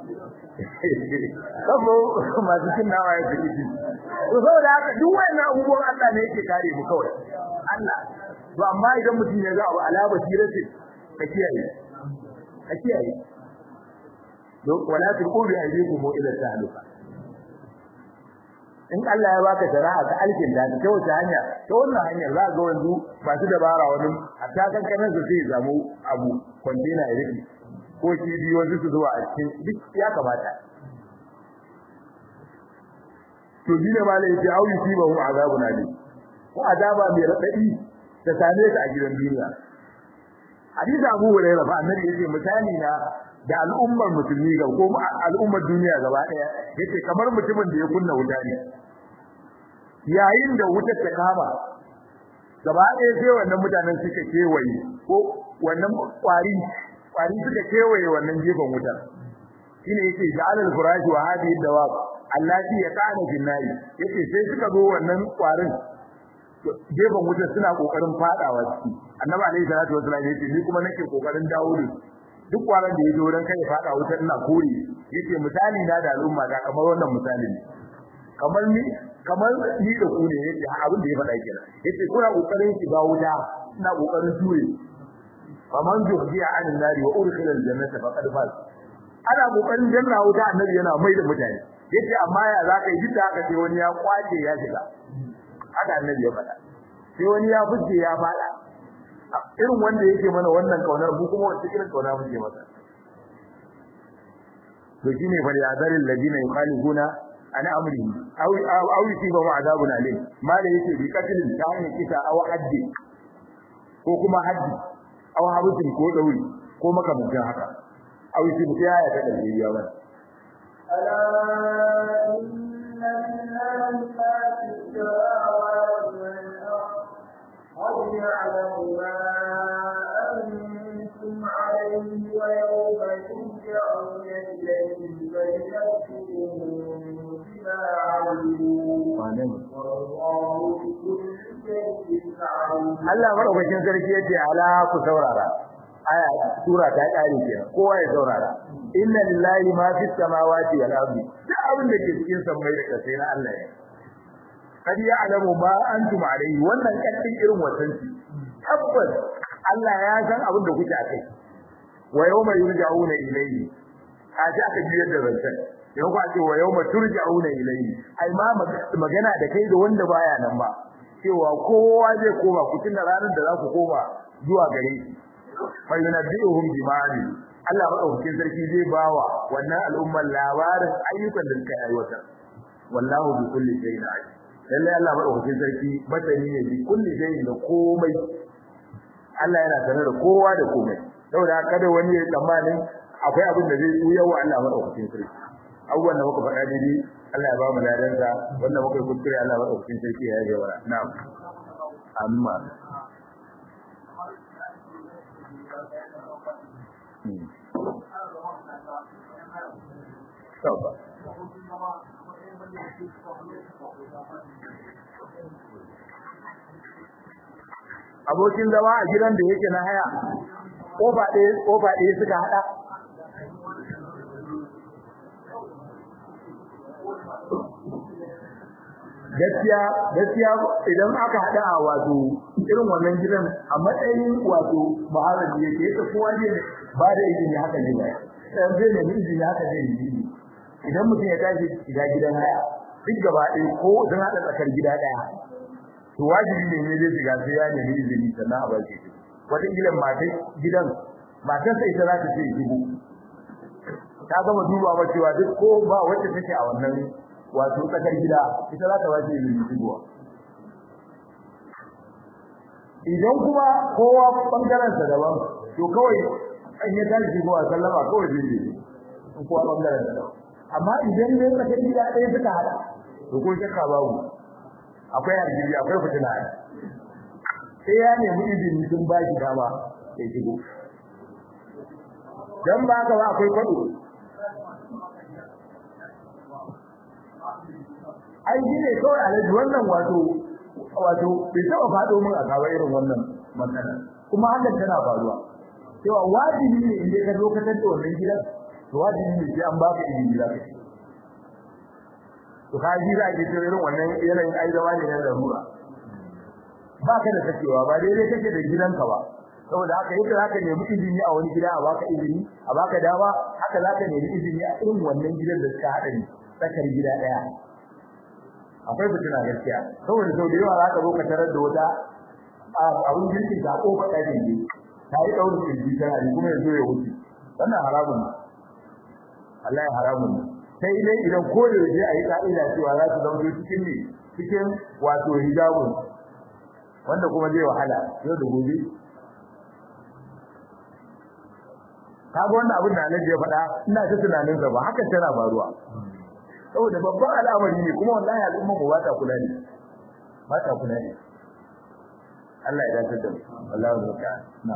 sabo masu cin nawa ya fi to saboda haka duk wannan abubuwan Allah ne yake kare mu kawai Allah to amma idan mutum ya ga abu ala basira ce ka kiyaye ka kiyaye don wala tulqu bi aydikum ila tahluka in Allah ya baka shari'a ta alkin da ta wace hanya ta wannan hanyar za ga wanzu masu dabara wani hatta kankanin su sai zamu abu kwandina ya rufe ko kibi wasu su zuwa a cikin duk ya kamata to dine ma lai ya auyi shi ba mu azabu na ne ko azaba mai radadi ta same ta a gidan duniya hadisi Abu Hurairah fa annabi yace misali na da al'ummar musulmi ga ko al'ummar duniya gaba daya yace kamar mutumin da ya kunna wuta ne yayin da wutar ta kama gaba daya sai wannan mutanen suka kewaye ko wannan kwari kwari suka kewaye wannan gefen wutar shine yake ja'alal furashi wa hadhihi dawab allati yaqana bin nari yace sai suka zo wannan kwarin gefen wutar suna kokarin fadawa ciki annabi alaihi salatu wasallam yace ni kuma nake kokarin dawo da duk kwaran da yaje wurin kai fada wutar ina kore yace misali na da al'umma da kamar wannan misali ne kamar ni kamar ni da ku ne yace abin da ya faɗa kenan yace kuna kokarin shiga wuta ina kokarin ture faman zuhdiya anin nari wa urkhila aljannata faqad faz ana kokarin janna wuta annabi yana mai da mutane yace amma ya zaka yi duk haka sai wani ya kwace ya shiga haka annabi ya faɗa sai wani ya fice ya faɗa irin wanda yake mana wannan kaunar mu kuma wacce irin kauna muke masa to shine fa ya zaril ladina yukhalifuna an amri aw aw yusibu azabun alim mala yake bi katilin ta hanyar kisa aw haddi ko kuma haddi aw habutin ko dauri ko makamantan haka aw yusibu ya ya ta dalili ya bana ألا إن لله ما في السماوات والأرض قد يعلم ما أنتم عليه ويوم ترجعون إليه فينبئكم بما عملوا والله بكل شيء عليم Allah madaukakin sarki yace ala ku saurara aya sura ta kare kenan kowa ya saurara inna lillahi ma fis samawati wal ardi duk abin da ke cikin sammai da kasai na Allah ne kad ya'lamu ma antum alayhi wannan kaddin irin wasanci tabbas Allah ya san abin da kuke akai wa yawma yurja'una ilayhi aje aka biyar da zancan yau ba ce wa yawma turja'una ilayhi ai ma magana da kai da wanda baya nan ba cewa kowa zai koma ku tunda ranar da za ku koma zuwa gare shi fa yunabbi'uhum bima'ani Allah madaukakin sarki zai bawa wannan al'ummar labarin ayyukan da suka aiwata wallahu bi kulli shay'in alim lalle Allah madaukakin sarki masani ne bi kulli shay'in da komai Allah yana sanar da kowa da komai saboda kada wani ya tsammanin akwai abin da zai yi wa Allah madaukakin sarki abubuwan da muka faɗa daidai Allah ya ba mu ladansa wanda muka yi kuskure Allah madaukakin sarki ya yi wa na'am amma Sauka. Abokin zama a gidan da yake na haya, ƙofa ɗaya suka haɗa. Gaskiya, gaskiya idan aka haɗa a wato irin wannan gidan a matsayin wato mahalar da yake yake kowa ne ba da izini haka ne ba. Ɗan zai nemi izini haka zai yi idan mutum ya tashi shiga gidan haya duk gaba ɗaya ko sun haɗa tsakar gida ɗaya to wajibi ne ne zai shiga sai ya nemi izini sannan a bashi wata gidan mata gidan matarsa ita za ta ce shigo ta gama duba ba cewa duk ko ba wacce take a wannan wato tsakar gida ita za ta wace yin shigowa idan kuma kowa bangaren sa daban to kawai an ya tashi shigowa sallama kawai zai yi in kowa bangaren sa daban amma idan ne tsakar gida ɗaya suka hada to ko shakka babu akwai hargiri akwai fitina sai ya nemi izini sun ba shi dama ya shigo dan ba ka ba akwai kwado ai shi ne kawai alaji wannan wato wato bai taɓa faɗo min a kawo irin wannan matsala kuma hakan tana faruwa cewa wajibi ne in dai ka zo ka tantance wannan gidan to wajibi ne sai an baka izini za ka ci to ka ji za ki irin wannan yanayin ai zama ne na larura ba ka da sakewa ba daidai kake da gidanka ba saboda haka yadda zaka nemi izini a wani gida a baka izini a baka dama haka zaka nemi izini a irin wannan gidan da suka hada ni tsakar gida daya akwai fitina gaskiya saboda sau da yawa zaka zo ka tarar da wata abun girkin ta kofa ɗakin ne ta yi ɗaurin kirji tana ne kuma yanzu ya wuce wannan haramun ne Allah ya haramun ne sai dai idan ko da yaje a yi ka'ida cewa za su zama cikin ne cikin wato hijabun wanda kuma zai wahala yau da gobe kaga wannan abin da Alhaji ya faɗa ina ta tunanin sa ba hakan tana faruwa saboda babban al'amari ne kuma wallahi al'umma mu ba ta kula ne ba ta kula ne Allah ya dace da mu wallahi zaka na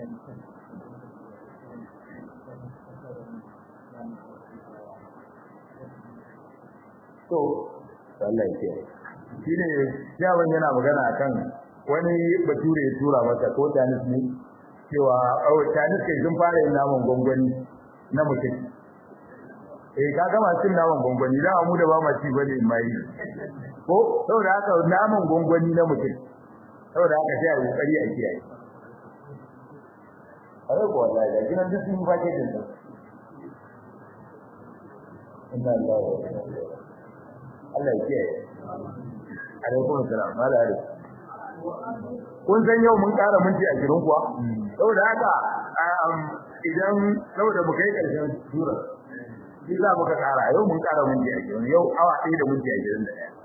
to Allah ya kiyaye shine yawan yana magana akan wani bature ya tura masa ko tanis ne cewa oh tanis kai sun fara yin naman gongoni na mutum eh ka ga masu naman gongoni da mu da ba ma ci bane mai ko saboda haka naman gongoni na mutum saboda haka sai a yi kokari a kiyaye ai ko wallahi da kinan duk sun fake din sa inna lillahi wa inna ilaihi Allah ya kiyaye alaikum assalam mala alaikum kun san yau mun ƙara minti a girin kuwa saboda haka idan saboda mu kai ƙarshen sura shi za muka ƙara yau mun ƙara minti a girin yau awa ɗaya da minti a girin da ɗaya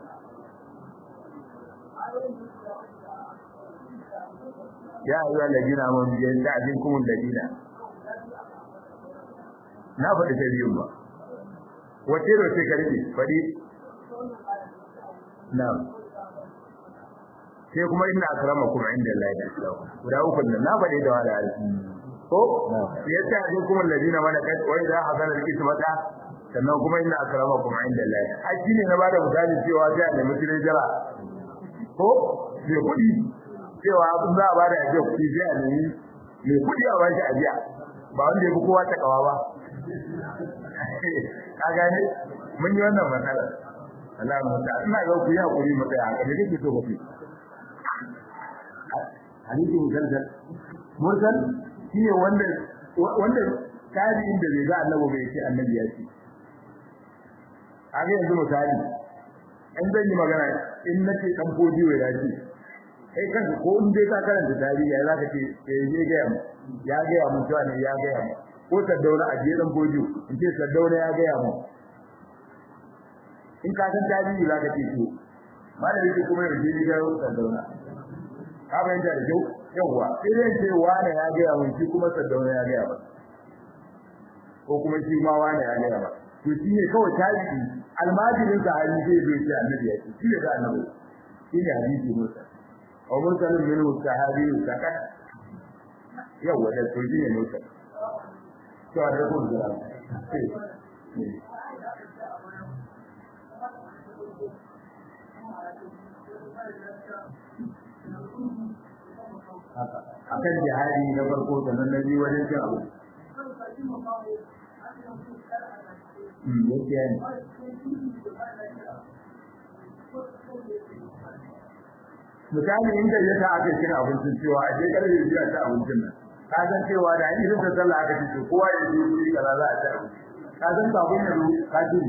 ya ayyuha alladina amanu yasta'zinkum alladina na faɗi ta biyun ba wace da wace karfi faɗi na'am sai kuma inna akramakum inda Allah ya tsaro guda uku nan na bade da wala alfi ko yace ajin kuma alladina malakat wa idha hadara alqismata sannan kuma inna akramakum inda Allah ai shine na bada misali cewa sai a nemi kire jira ko me kudi cewa abin za a bada ajiya kudi sai a nemi me kudi a bashi ajiya ba wanda ya fi kowa ta kawa ba ka gane mun yi wannan matsala Allah mu ta ina ga ku yi hakuri mu tsaya haka ne kike so ku hadisi musalsal mursal shine wanda wanda tabi'in da bai ga annabi bai ce annabi ya ce aga yanzu misali in zan yi magana in nace dan fodiyo ya ce kai kanka ko in dai ka karanta tarihi ya zaka ce eh je ga mu ya ga mu cewa ne ya ga mu ko saddauna a je dan fodiyo in ce saddauna ya ga mu in ka san tarihi zaka ce to malami kuma ya je ga saddauna ka bayyana da kyau yawa sai dai ce wani ya ga mun shi kuma saddauna ya ga ba ko kuma shi ma wani ya ga ba to shi ne kawai tarihi almajirin sa hali zai bai ce annabi ya ce shi ne ga annabi shi ne hadisi musa wa mursalin min sahabi sakat yawa da to shi ne musa to da kun da akan jihadi na farko da na nabi wajen cin abu gaskiya ne misali inda ya ta aka cin abincin cewa a je karfe biyu a ci abincin nan ka san cewa da an irin da sallah aka ce kowa ya je wuri kaza za a ci abinci ka san kafin ya zo ka ci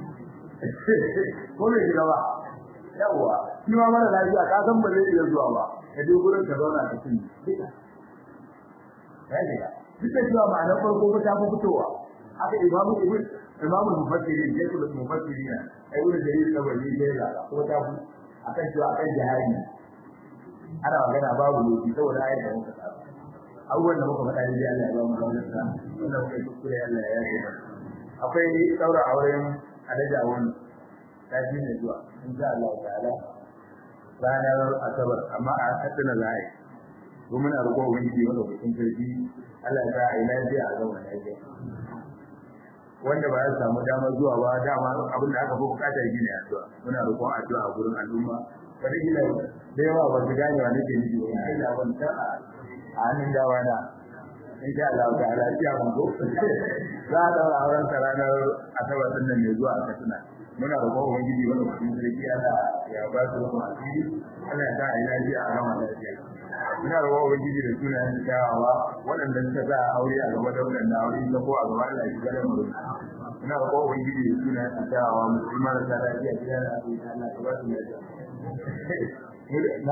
ko bai shiga ba yawwa shi ma mara lafiya ka san ba zai iya zuwa ba ka je gurin ka zauna ka cin ya shiga duk da cewa ma'anar farko ba ta fi fitowa haka imamu ibn imamu mufassiri ya ce mufassiri na ai wani dalili na bari ne da ko ta fi akan cewa akan jihadi ana magana babu lokaci saboda ayat da muka tsara abubuwan da muka faɗa ne Allah ya ba mu wannan sa wannan kai kuskure Allah ya yi akwai daura auren alaji a wani tafi ne zuwa insha Allah ta'ala ranar asabar amma a hatsina za a yi ko muna roƙon ubangiji wanda kusin sarki Allah ya sa a yi lafiya a zama lafiya wanda ba ya samu damar zuwa ba dama abin da aka fi bukatar shi ne addu'a muna roƙon addu'a a gurin al'umma wani gida da yawa ba su gane wa nake nufi wani kai da ban ta a hannun dawa na in sha Allah ta'ala ya mun go za a daura auren sa ranar asabar din nan ne zuwa a Katsina muna roƙon ubangiji wanda kusin sarki Allah ya ba su mu asiri Allah ya sa a yi lafiya a gama lafiya muna roƙon ubangiji da sunayen kyawawa waɗanda suka sa aure a gaba da waɗanda aure ta ko a gaba Allah ya shiga da mu muna roƙon ubangiji da sunayen kyawawa musulmi marasa lafiya gida da asibiti Allah ka ba su lafiya na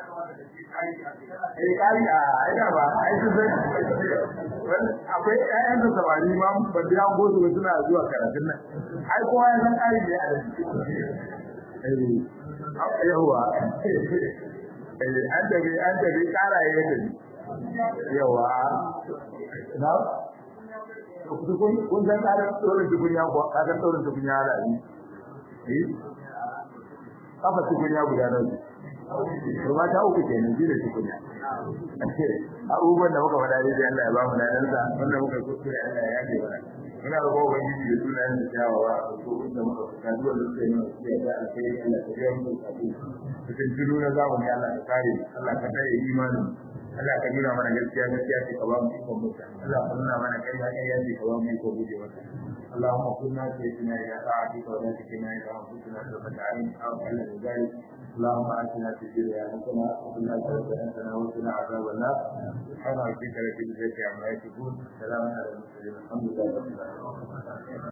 eh kai a ina ba ai su sai akwai ƴaƴan da samari ma ba da an gosu ba suna zuwa karatun nan ai kowa ya san kai ne a eh yawa eh an tabi an tabi kara ya tabi yawa na kun kun san kara tsoron tukunya ko kara tsoron tukunya da ni eh kafa tukunya guda nan to ma ta uku kenan ji da tukunya abubuwan da muka faɗa dai Allah ya ba mu ladan sa wanda muka kuskure Allah ya yafe mana muna roƙon ubangiji da sunayen da kyawawa ko inda muka fuska zuwa lokacin da ya da alkhairi Allah ta biya mu kafu cikin jiru na zamani Allah ka kare Allah ka tare imanin Allah ka nuna mana gaskiya gaskiya ce ka ba mu ikon mutu Allah ka nuna mana ƙarya ƙarya ce ka ba mu ikon guje mata اللهم كنا سيدنا إلى طاعتك ولا تكلنا إلى أنفسنا طرفة عين أو أقل من ذلك اللهم آتنا في الدنيا حسنة وفي الآخرة حسنة وقنا عذاب النار سبحان ربك رب العزة عما يصفون سلام على المرسلين الحمد لله رب العالمين